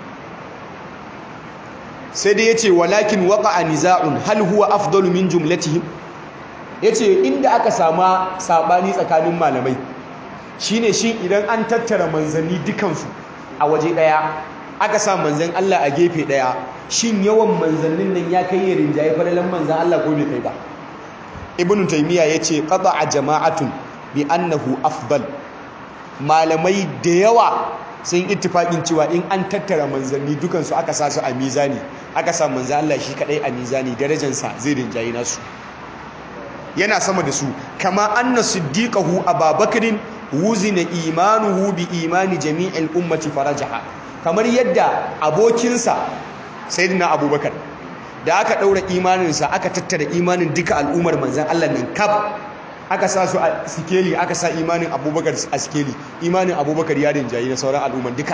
sai dai yace walakin waqa'a niza'un hal huwa afdalu min jumlatihim yace inda aka sama sabani tsakanin malamai shine shi idan an tattara manzanni dukansu a waje daya aka sa manzan Allah a gefe daya shin yawan manzannin nan ya kai rinjaye falalan manzan Allah ko bai kai ba ibnu taymiya yace qata'a jama'atun bi annahu afdal malamai da yawa sun ittifaƙin cewa in an tattara manzanni dukansu aka sa su a mizani aka sa manzan Allah shi kadai a mizani darajansa zai rinjayi nasu yana sama da su kama anna siddiqahu ababakrin wuzina imanuhu bi imani jami'il ummati farajaha kamar yadda abokinsa sayyidina abubakar da aka daura imaninsa aka tattara imanin duka al'ummar manzan Allah nan kaf aka sa su a sikeli aka sa imanin abubakar a sikeli imanin abubakar ya rinjayi na sauran al'umman duka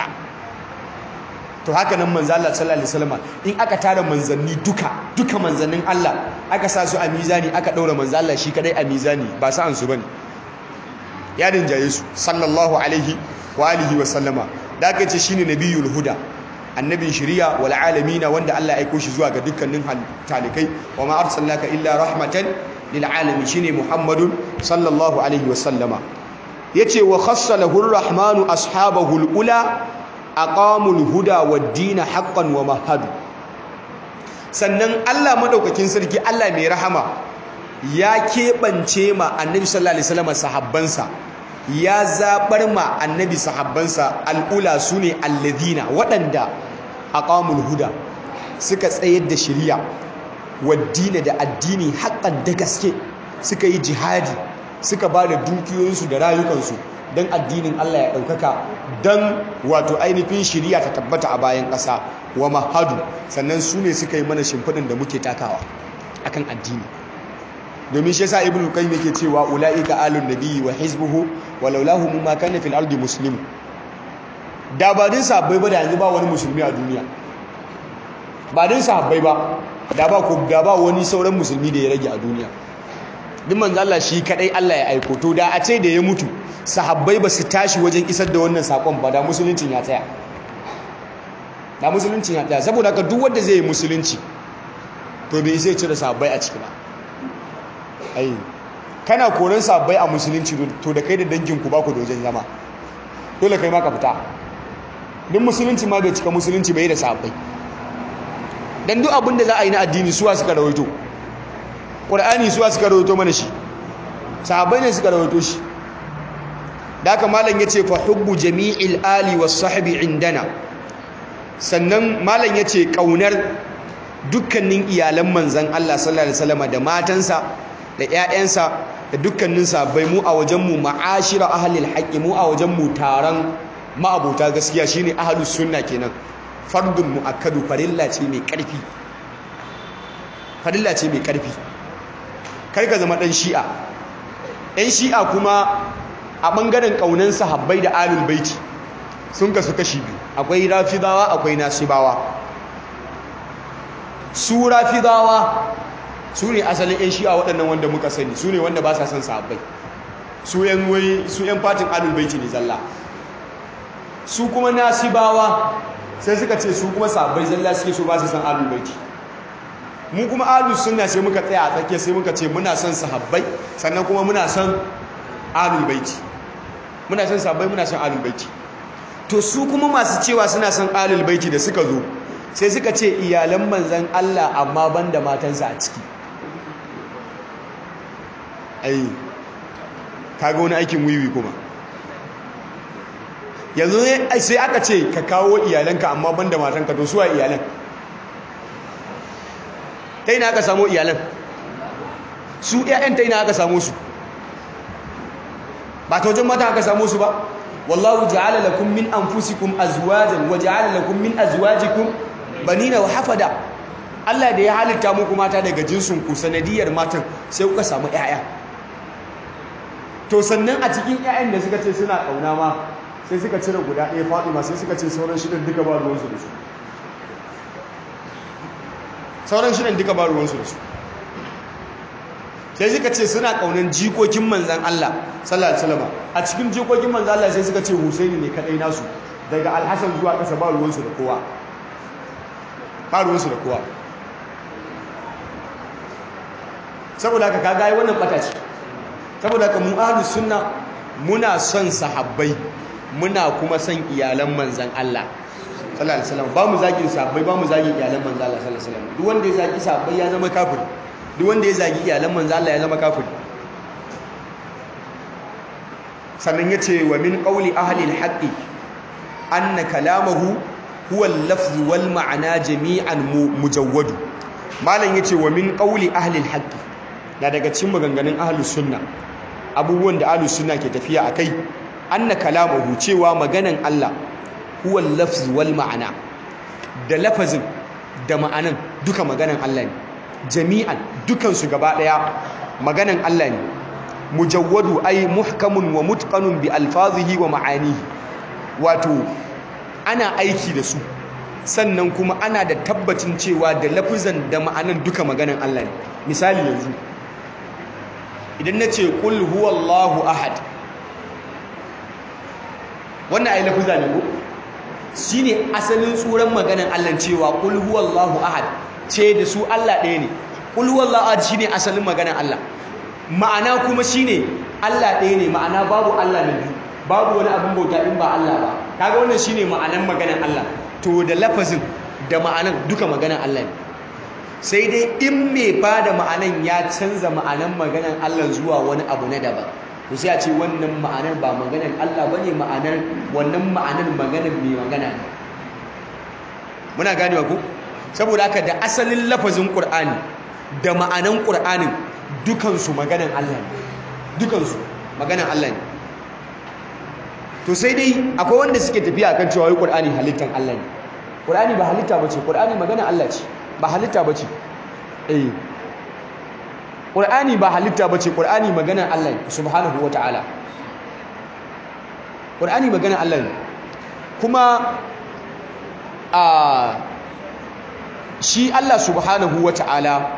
to haka nan manzan Allah sallallahu alaihi wasallam in aka tara manzanni duka duka manzannin Allah aka sa su a mizani aka daura manzan Allah shi kadai a mizani ba sa an su bane ya rinjaye su sallallahu alaihi wa alihi wa sallama da aka ce shine nabiyul huda annabin shari'a wal alamin wanda Allah ya aiko shi zuwa ga dukkanin talikai wa ma arsalnaka illa rahmatan lil alamin shine muhammadun sallallahu alaihi wa sallama yace wa khassalahu arrahmanu ashabahu alula aqamul huda wad-din haqqan wa mahadu sannan Allah madaukakin sarki Allah mai rahama ya keɓance ma annabi sallallahu alaihi wasallam sahabbansa ya zabar ma annabi sahabbansa al'ula sune alladhina waɗanda aqamul huda suka tsayar da shari'a waddina da addini haƙƙan da gaske suka yi jihadi suka ba da dukiyoyinsu da rayukansu don addinin Allah ya ɗaukaka don wato ainihin shari'a ta tabbata a bayan ƙasa wa mahadu sannan su ne suka yi mana shimfiɗin da muke takawa akan addini domin shi yasa ibnu qayyim yake cewa ulaika alun nabiyyi wa hizbuhu walaulahu ma kana fil ardi muslim da ba din sahabbai ba da yanzu ba wani musulmi a duniya ba din sahabbai ba da ba ko da ba wani sauran musulmi da ya rage a duniya duk manzo Allah shi kadai Allah ya aiko to da a ce da ya mutu sahabbai ba su tashi wajen isar da wannan sakon ba da musuluncin ya tsaya da musuluncin ya tsaya saboda haka duk wanda zai yi musulunci to bai sai cire sahabbai a ciki ba ai kana koran sabbai a musulunci to da kai da danginku ba ku da wajen zama dole kai ma ka fita duk musulunci ma bai cika musulunci bai da sabbai dan duk abin da za a yi na addini suwa suka rawaito qur'ani suwa suka rawaito mana shi sahabbai ne suka rawaito shi da haka malam yace fa hubbu jami'il ali was sahbi indana sannan malam yace kaunar dukkanin iyalan manzon Allah sallallahu alaihi wasallam da matansa da ƴaƴansa da dukkanin sahabbai mu a wajen mu ma'ashira ahlil haqqi mu a wajen mu taron ma'abota gaskiya shine ahlus sunna kenan fardun muakkadu farilla ce mai karfi farilla ce mai karfi kai ka zama dan shi'a ɗan shi'a kuma a ɓangaren ƙaunan sahabbai da alul baiti sun kasu kashi biyu akwai rafidawa akwai nasibawa su rafidawa su ne asalin 'yan shi'a waɗannan wanda muka sani su ne wanda ba sa son sahabbai su 'yan fatin alul baiti ne zalla su kuma nasibawa sai suka ce su kuma sahabbai zalla suke so ba su son alul baiti mu kuma alul sunna sai muka tsaya a tsakiya sai muka ce muna son sahabbai sannan kuma muna son alul baiti muna son sahabbai muna son alul baiti to su kuma masu cewa suna son alul baiti da suka zo sai suka ce iyalan manzan Allah amma banda matansa a ciki ai kaga wani aikin wiwi kuma yanzu sai aka ce ka kawo iyalanka amma banda matanka to suwa iyalan ta ina aka samu iyalan su ƴaƴan ta ina aka samu su ba ta wajen mata aka samu su ba wallahu ja'ala lakum min anfusikum azwajan wa ja'ala lakum min azwajikum banina wa hafada Allah da ya halitta muku mata daga jinsin ku sanadiyar matan sai kuka samu ƴaƴa to sannan a cikin ƴaƴan da suka ce suna kauna ma sai suka cire guda ɗaya Fatima sai suka ce sauran shidan duka ba ruwansu da su sauran shidan duka ba ruwansu da su sai suka ce suna kaunan jikokin manzan Allah sallallahu alaihi wasallam a cikin jikokin manzan Allah sai suka ce Husaini ne kadai nasu daga Alhassan zuwa ƙasa ba ruwansu da kowa ba ruwansu da kowa saboda haka kaga ai wannan bata ce saboda haka mu ahlus sunna muna son sahabbai muna kuma son iyalan manzan Allah sallallahu alaihi wasallam ba mu zagin sahabbai ba mu zagin iyalan manzan Allah sallallahu alaihi wasallam duk wanda ya zagi sahabbai ya zama kafiri duk wanda ya zagi iyalan manzo Allah ya zama kafiri sannan yace wa min qawli ahli al-haqqi anna kalamahu huwa al-lafz wal ma'ana jami'an mujawwad malam yace wa min qawli ahli al-haqq na daga cikin maganganun ahlus sunna abubuwan da ahlus sunna ke tafiya akai anna kalamahu cewa maganan Allah huwa al-lafz wal ma'ana da lafazin da ma'anan duka maganan Allah ne jami'an dukansu gaba daya maganan Allah ne mujawwadu ay muhkamun wa mutqanun bi alfazihi wa ma'anihi wato ana aiki da su sannan kuma ana da tabbacin cewa da lafizan da ma'anan duka maganan Allah ne misali yanzu idan nace qul huwallahu ahad wannan ai lafiza ne ko shine asalin tsuran maganan Allah cewa qul huwallahu ahad ce da su Allah ɗaya ne qul huwallahu ahad shine asalin maganan Allah ma'ana kuma shine Allah ɗaya ne ma'ana babu Allah na biyu babu wani abin bauta in ba Allah ba kaga wannan shine ma'anan maganan Allah to da lafazin da ma'anan duka maganan Allah ne sai dai in mai bada ma'anan ya canza ma'anan maganan Allah zuwa wani abu na daban to sai a ce wannan ma'anar ba maganar Allah bane ma'anar wannan ma'anar maganar mai magana ne muna ganewa ku saboda haka da asalin lafazin Qur'ani da ma'anan Qur'anin dukansu maganar Allah ne dukansu maganar Allah ne to sai dai akwai wanda suke tafiya akan cewa wai Qur'ani halittan Allah ne Qur'ani ba halitta bace Qur'ani maganar Allah ce ba halitta bace eh Qur'ani ba halitta bace Qur'ani maganar Allah ne subhanahu wataala Qur'ani maganar Allah ne kuma a shi Allah subhanahu wataala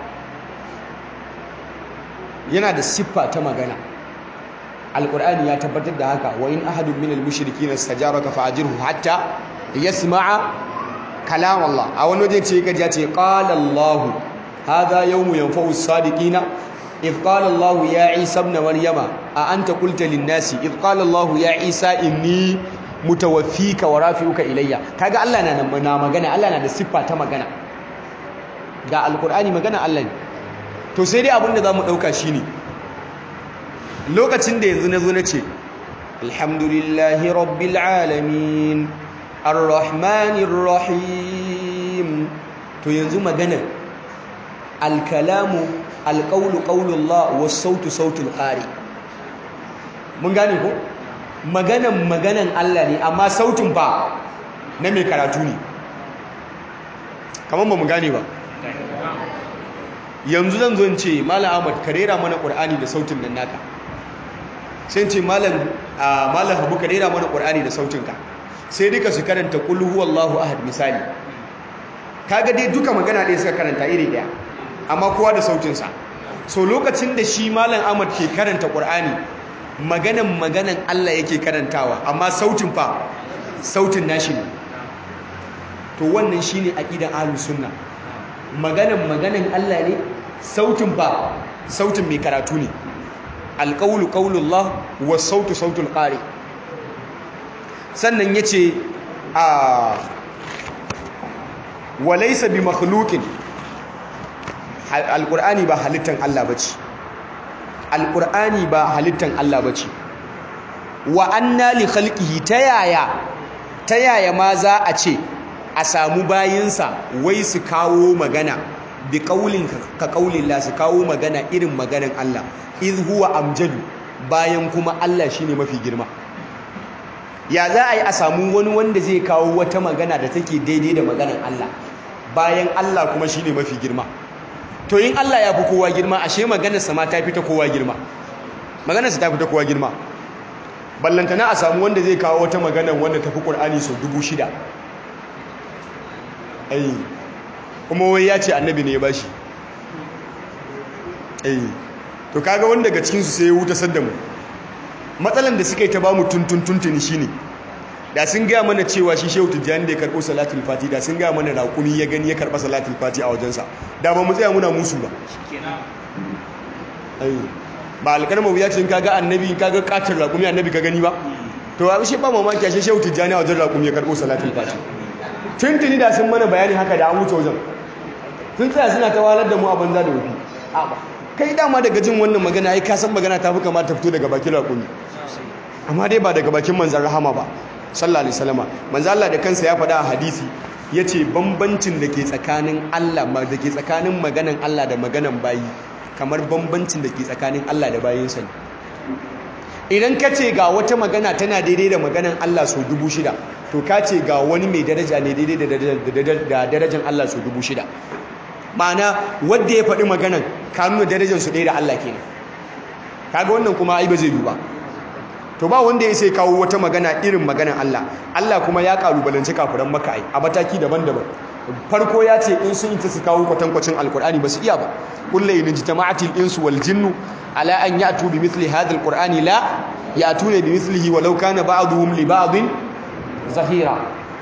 yana da siffa ta magana Al-Qur'ani ya tabbatar da haka wa in ahadun minal mushrikeena istajaraka fa'ajirhu hatta yasma'a kalam Allah a wani waje ce kaji ya ce qala Allah hadha yawmu yanfa'u as-sadiqina إذ قال الله يا عيسى ابن مريم أأنت قلت للناس إذ قال الله يا عيسى إني متوفيك ورافعك إلي كاغا الله na na magana Allah na da siffa ta magana ga alqur'ani magana Allah ne to sai dai abin da zamu dauka shine lokacin da yanzu nazo nace alhamdulillahi rabbil alamin arrahmanir rahim to yanzu magana alkalamu alƙaunu ƙaunullah wa sautu sautul ƙari mun gane ko maganan maganan Allah ne amma sautin ba na mai karatu ne kamar ba mu gane ba yanzu zan zo in ce malam ahmad ka rera mana ƙur'ani da sautin nan naka sai ce malam malam habu ka rera mana ƙur'ani da sautinka sai duka su karanta qul huwallahu ahad misali kaga dai duka magana ɗaya suka karanta iri ɗaya amma kowa da sautinsa so lokacin da shi malam ahmad ke karanta ƙur'ani maganan maganan allah yake karantawa amma sautin fa sautin nashi ne to wannan shine aqidan ahlus sunna maganan maganan allah ne sautin fa sautin mai karatu ne alqawlu qawlullah was sautu sautul qari sannan yace a walaysa bi makhluqin alƙur'ani ba halittan Allah ba ce alƙur'ani ba halittan Allah ba ce wa anna li khalqihi ta yaya ta yaya ma za a ce a samu bayinsa wai su kawo magana bi qaulin ka qaulillah su kawo magana irin maganan Allah iz huwa amjadu bayan kuma Allah shine mafi girma ya za a yi a samu wani wanda zai kawo wata magana da take daidai da maganan Allah bayan Allah kuma shine mafi girma to in Allah ya fi kowa girma ashe maganarsa ma ta fi ta kowa girma maganarsa ta fi ta kowa girma ballantana a samu wanda zai kawo wata magana wanda tafi ƙur'ani sau dubu shida ai kuma wai ya ce annabi ne ya bashi ai to kaga wanda daga cikinsu sai ya wuta sadda mu matsalan da suka yi ta bamu tuntun tuntuni shine da sun gaya mana cewa shi shehu tijjani da ya karɓo salatul fati da sun gaya mana raƙumi ya gani ya karɓa salatul fati a wajensa da ba mu tsaya muna musu ba ba alƙarmar wuya ce kaga annabi kaga katar raƙumi annabi ka gani ba to a shi ba mamaki a shi shehu tijjani a wajen raƙumi ya karɓo salatul fati tuntuni da sun mana bayani haka da an wuce wajen sun tsaya suna ta walar da mu a banza da wufi kai dama daga jin wannan magana ai ka san magana ta fi kamata ta fito daga bakin raƙumi amma dai ba daga bakin manzan rahama ba sallallahu alaihi wasallam manzo Allah da kansa ya faɗa a hadisi yace bambancin da ke tsakanin Allah da ke tsakanin maganan Allah da maganan bayi kamar bambancin da ke tsakanin Allah da bayinsa ne idan ka ce ga wata magana tana daidai da maganan Allah so dubu shida to ka ce ga wani mai daraja ne daidai da darajan Allah so dubu shida ma'ana wadda ya faɗi maganan ka nuna darajar su ɗaya da Allah kenan kaga wannan kuma ai ba zai yi ba to ba wanda ya sai kawo wata magana irin maganan Allah Allah kuma ya kalubalanci kafiran maka ai a mataki daban-daban farko ya ce in sun ita su kawo kwatankwacin alkur'ani ba su iya ba kullu in jitama'atil insu wal jinnu ala an ya'tu bi mithli hadha alqur'ani la ya'tuna bi mithlihi walau kana ba'dhum li ba'dhin zahira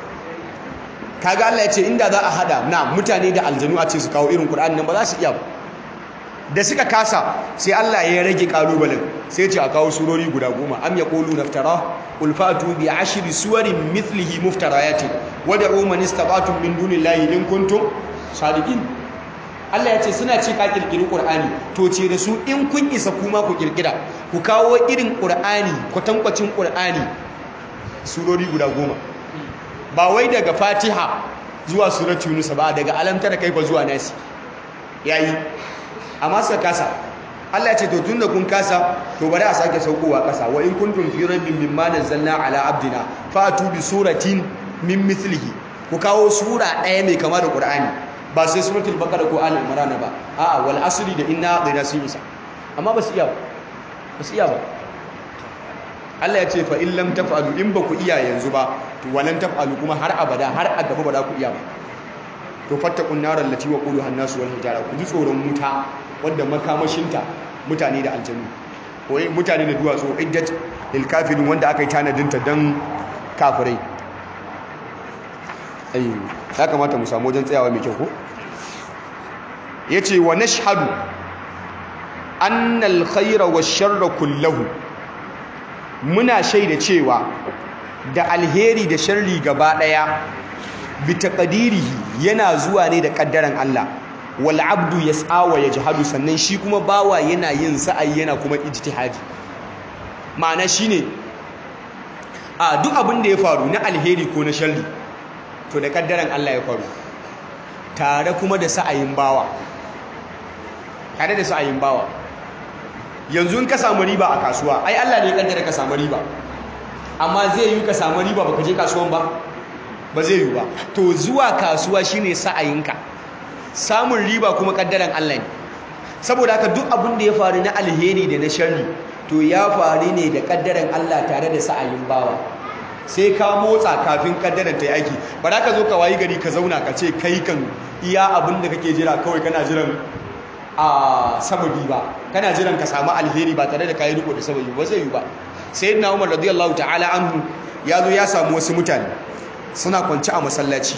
kaga Allah ya ce inda za a hada na mutane da aljanu a ce su kawo irin qur'ani nan ba za su iya ba da suka kasa sai Allah ya rage kalubalen sai ce a kawo surori guda goma am yaqulu naftara qul fatu bi ashri suwarin mithlihi muftarayatin wad'u man istata'tum min dunillahi in kuntum sadiqin Allah ya ce suna ce ka kirkiri Qur'ani to ce da su in kun isa kuma ku kirkira ku kawo irin Qur'ani kwatankwacin Qur'ani surori guda goma ba wai daga Fatiha zuwa suratu Yunus ba daga alam tara kaifa zuwa nasi yayi amma suka kasa Allah ya ce to tunda kun kasa to bari a sake saukowa kasa wa in kuntum fi rabbin mimma nazzalna ala abdina fatu bi suratin min mithlihi ku kawo sura ɗaya mai kama da Qur'ani ba sai suratul baqara ko al imran ba a'a wal asri da inna adaina sun isa amma ba su iya ba ba su iya ba Allah ya ce fa in lam taf'alu in ba ku iya yanzu ba to walan taf'alu kuma har abada har a gaba ba za ku iya ba to fattakun narar lati wa quluha an-nas wal hijara ku ji tsoron wuta wanda makamashinta mutane da aljanu ko mutane da duwatsu iddat lil kafirin wanda aka yi tanadinta dan kafirai ai ya kamata mu samu wajen tsayawa mai kyau ko yace wa nashhadu anna al-khayra wash-sharra kullahu muna shaida cewa da alheri da sharri gaba daya bi taqdirihi yana zuwa ne da kaddaran Allah wal abdu yas'a wa yajhadu sannan shi kuma bawa yana yin sa'ayi yana kuma ijtihadi ma'ana shine a duk abin da ya faru na alheri ko na sharri to da kaddaran Allah ya faru tare kuma da sa'ayin bawa tare da sa'ayin bawa yanzu in ka samu riba a kasuwa ai Allah ne ya kaddara ka samu riba amma zai yi ka samu riba baka je kasuwan ba ba zai yi ba to zuwa kasuwa shine sa'ayinka samun riba kuma kaddaran Allah ne saboda haka duk abin da ya faru na alheri da na sharri to ya faru ne da kaddaran Allah tare da sa'ayin bawa sai ka motsa kafin kaddaran ta yi aiki ba za ka zo ka wayi gari ka zauna ka ce kai kan iya abin da kake jira kawai kana jiran a sababi ba kana jiran ka samu alheri ba tare da kayi riko da sababi ba zai yi ba sayyidina Umar radiyallahu ta'ala anhu ya zo ya samu wasu mutane suna kwanci a masallaci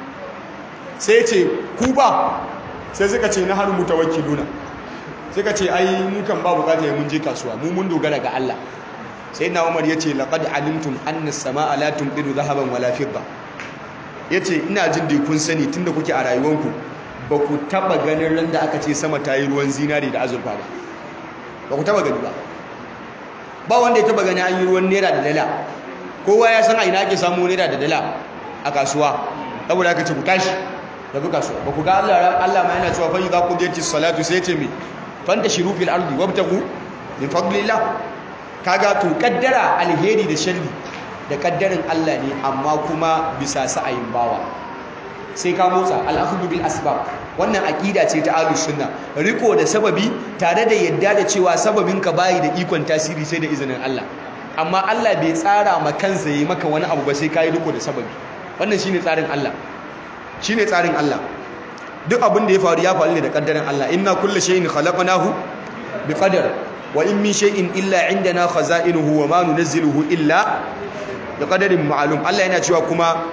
sai ce ku ba sai suka ce na har mutawakkiluna suka ce ai mu kan ba bukata mun je kasuwa mu mun dogara ga Allah sayyidina Umar yace laqad alimtum anna as-samaa la tumdiru dhahaban wala fidda yace ina jin dai kun sani tunda kuke a rayuwanku ba ku taba ganin ran da aka ce sama ta yi ruwan zinari da azurfa ba ba ku taba gani ba ba wanda ya taba gani an yi ruwan naira da dala kowa ya san a ina ake samu naira da dala a kasuwa saboda aka ce ku tashi tafi kasuwa ba ku ga Allah Allah ma yana cewa fa idza qudiyati salatu sai ce mi fanta shiru fil ardi wabtagu min fadlillah kaga to kaddara alheri da sharri da kaddarin Allah ne amma kuma bisa sa'ayin bawa sai ka motsa al'akhdhu bil asbab wannan aqida ce ta ahlus sunna riko da sababi tare da yadda da cewa sababin ka bayi da ikon tasiri sai da izinin Allah amma Allah bai tsara ma kansa yi maka wani abu ba sai kai riko da sababi wannan shine tsarin Allah shine tsarin Allah duk abin da ya faru ya faru ne da kaddarin Allah inna kullu shay'in khalaqnahu biqadar wa in min shay'in illa indana khaza'inuhu wa ma nunazziluhu illa biqadarin ma'lum Allah yana cewa kuma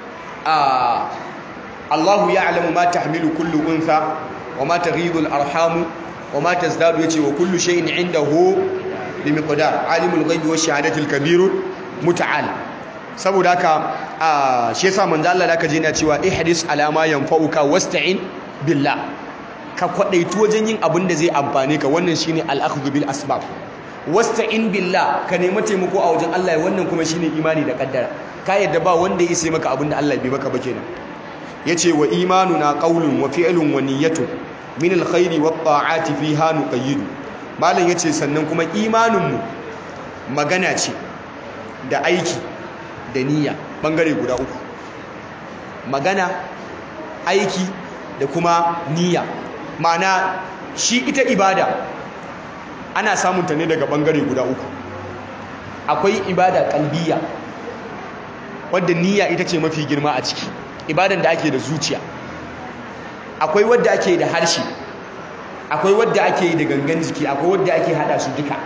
a Allahu ya'lamu ma tahmilu kullu untha wa ma taghidu al-arham wa ma tazdadu yace wa kullu shay'in indahu bi miqdar alimul ghaibi wash shahadati al-kabir muta'al saboda haka shi yasa manzo Allah da aka je yana cewa ihdis ala ma yanfa'uka wasta'in billah ka kwadaitu wajen yin abin da zai amfane ka wannan shine al-akhdhu bil asbab wasta'in billah ka nemi taimako a wajen Allah wannan kuma shine imani da kaddara ka yadda ba wanda ya isa maka abinda Allah bai maka ba kenan yace wa imanuna qaulun wa fi'lun wa niyyatun min alkhairi wat ta'ati fiha nuqayyid malam yace sannan kuma imanin mu magana ce da aiki da niyya bangare guda uku magana aiki da kuma niyya ma'ana shi ita ibada ana samunta ne daga bangare guda uku akwai ibada kalbiya wadda niyya ita ce mafi girma a ciki ibadan da ake da zuciya akwai wadda ake da harshe akwai wadda ake da gangan jiki akwai wadda ake hada su duka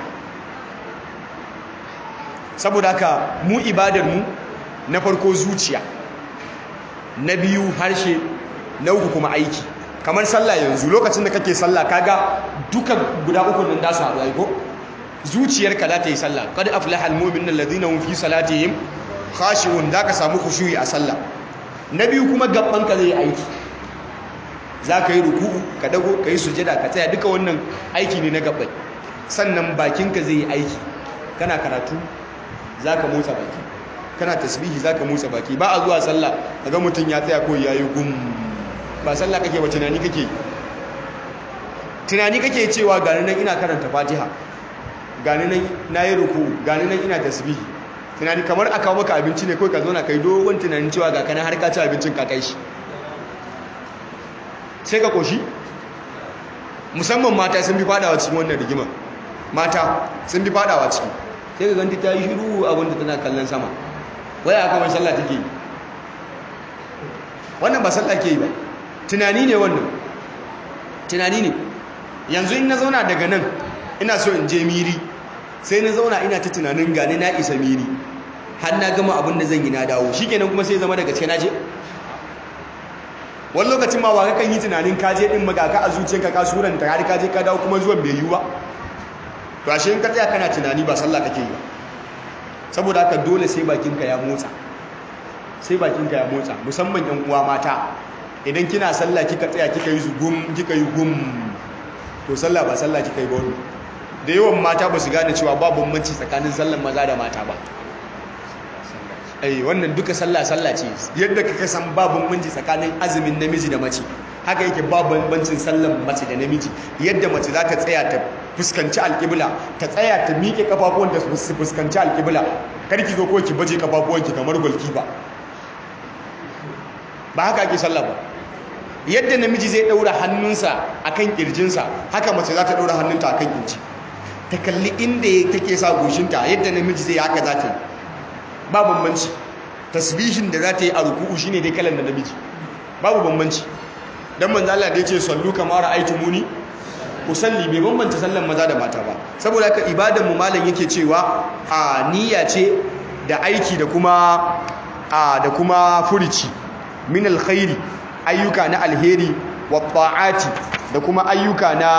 saboda haka mu ibadar mu na farko zuciya na biyu harshe na uku kuma aiki kamar sallah yanzu lokacin da kake sallah kaga duka guda uku nan da su haɗu aiko zuciyarka za ta yi sallah qad aflaha almu'minuna alladhina hum fi salatihim khashi'un da ka samu khushu'i a sallah na biyu kuma gabban ka zai aiki za ka yi ruku'u ka dago ka yi sujada ka tsaya duka wannan aiki ne na gabbai sannan bakinka zai yi aiki kana karatu za ka motsa baki kana tasbihi za ka motsa baki ba a zuwa sallah ga mutum ya tsaya ko ya yi gum ba sallah kake ba tunani kake tunani kake cewa gani nan ina karanta fatiha gani nan na yi ruku gani nan ina tasbihi tunani kamar aka kawo maka abinci ne kawai ka zauna kai dogon tunanin cewa ga kana har ka ci abincin ka kai shi sai ka koshi musamman mata sun fi fadawa cikin wannan rigima mata sun fi fadawa ciki sai ka ganta ta yi shiru abinda tana kallon sama waya aka wani sallah take yi wannan ba sallah ke yi ba tunani ne wannan tunani ne yanzu in na zauna daga nan ina so in je miri sai na zauna ina ta tunanin gane na isa miri har na gama abin da zan yi na dawo shi kenan kuma sai zama daga ce na je wani lokacin ma ba kakan yi tunanin kaje din magaka a zuciyarka ka suranta har kaje ka dawo kuma zuwan bai yi ba to ashe in ka tsaya kana tunani ba sallah kake yi ba saboda haka dole sai bakinka ya motsa sai bakinka ya motsa musamman yan uwa mata idan kina sallah kika tsaya kika yi gum kika yi gum to sallah ba sallah kika yi ba wani da yawan mata ba su gane cewa ba bambanci tsakanin sallan maza da mata ba ai wannan duka sallah sallah ce yadda kaka san ba bambanci tsakanin azumin namiji da mace haka yake ba bambancin sallan mace da namiji yadda mace za ta tsaya ta fuskanci alƙibla ta tsaya ta miƙe kafafuwan da su fuskanci alƙibla kar ki zo ko ki baje kafafuwan ki kamar golkipa ba haka ake sallah ba yadda namiji zai daura hannunsa akan kirjinsa haka mace za ta daura hannunta akan kirji ta kalli inda take sa goshinta yadda namiji zai haka za ta yi ba bambanci tasbihin da za ta yi a ruku'u shine dai kalan da namiji babu bambanci dan manzo Allah da yace sallu kama ra'aytumuni usalli bai bambanta sallan maza da mata ba saboda haka ibadan mu malam yake cewa a niyya ce da aiki da kuma a da kuma furici min alkhairi ayyuka na alheri wa ta'ati da kuma ayyuka na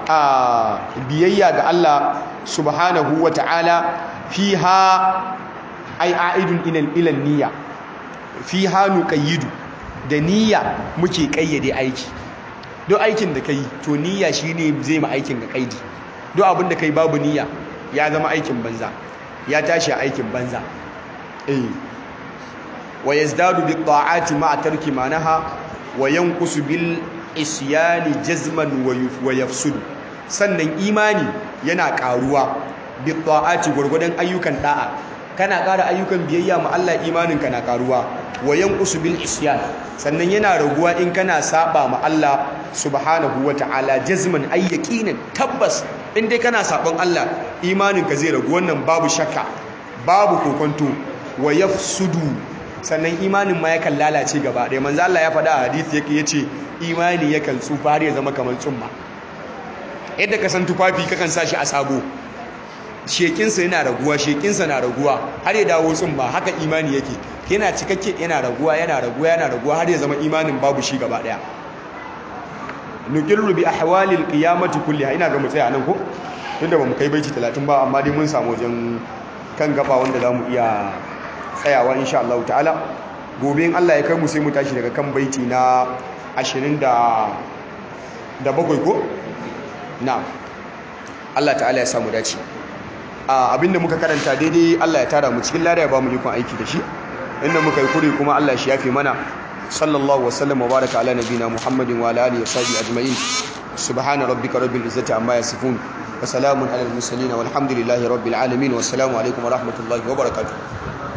biyayya ga Allah subhanahu wa ta'ala fiha ay a'idun ila niyya fiha nuqayyidu da niyya muke kayyade aiki duk aikin da kai to niyya shine zai ma aikin ga kaidi duk abin da kai babu niyya ya zama aikin banza ya tashi aikin banza eh wa yazdadu bi ta'ati ma'a tarki manaha wa yanqusu bil isyani jazman wa yafsudu sannan imani yana karuwa bi ta'ati gurgudan ayyukan da'a kana ƙara ayyukan biyayya ma Allah imaninka na karuwa wa yanqusu bil isyan sannan yana raguwa in kana saba ma Allah subhanahu ta'ala jazman ay yaqinan tabbas in dai kana sabon Allah imaninka zai ragu wannan babu shakka babu kokonto wa yafsudu sannan imanin ma yakan lalace gaba ɗaya manzo Allah ya faɗa a hadisi yake yace imani yakan tsufa har ya zama kamar tsumma yadda ka san tufafi kakan sa shi a sabo shekinsa yana raguwa shekinsa na raguwa har ya dawo tsumma haka imani yake yana cikakke yana raguwa yana raguwa yana raguwa har ya zama imanin babu shi gaba ɗaya nuqirru bi ahwalil qiyamati kulliha ina ga mu tsaya nan ko tunda bamu kai baiti 30 ba amma dai mun samu wajen kan gaba wanda zamu iya tsayawa insha Allah ta'ala gobe in Allah ya kai mu sai mu tashi daga kan baiti na 20 da da bakwai ko na'am Allah ta'ala ya samu dace abinda muka karanta daidai Allah ya tara mu cikin lada ya ba mu ikon aiki da shi inda muka yi kuri kuma Allah shi yafe mana sallallahu wa sallam wa baraka ala nabina muhammadin wa ala alihi wa sahbihi ajma'in subhana rabbika rabbil izzati amma yasifun wa salamun ala al mursalin walhamdulillahi rabbil alamin wa assalamu alaikum wa rahmatullahi wa barakatuh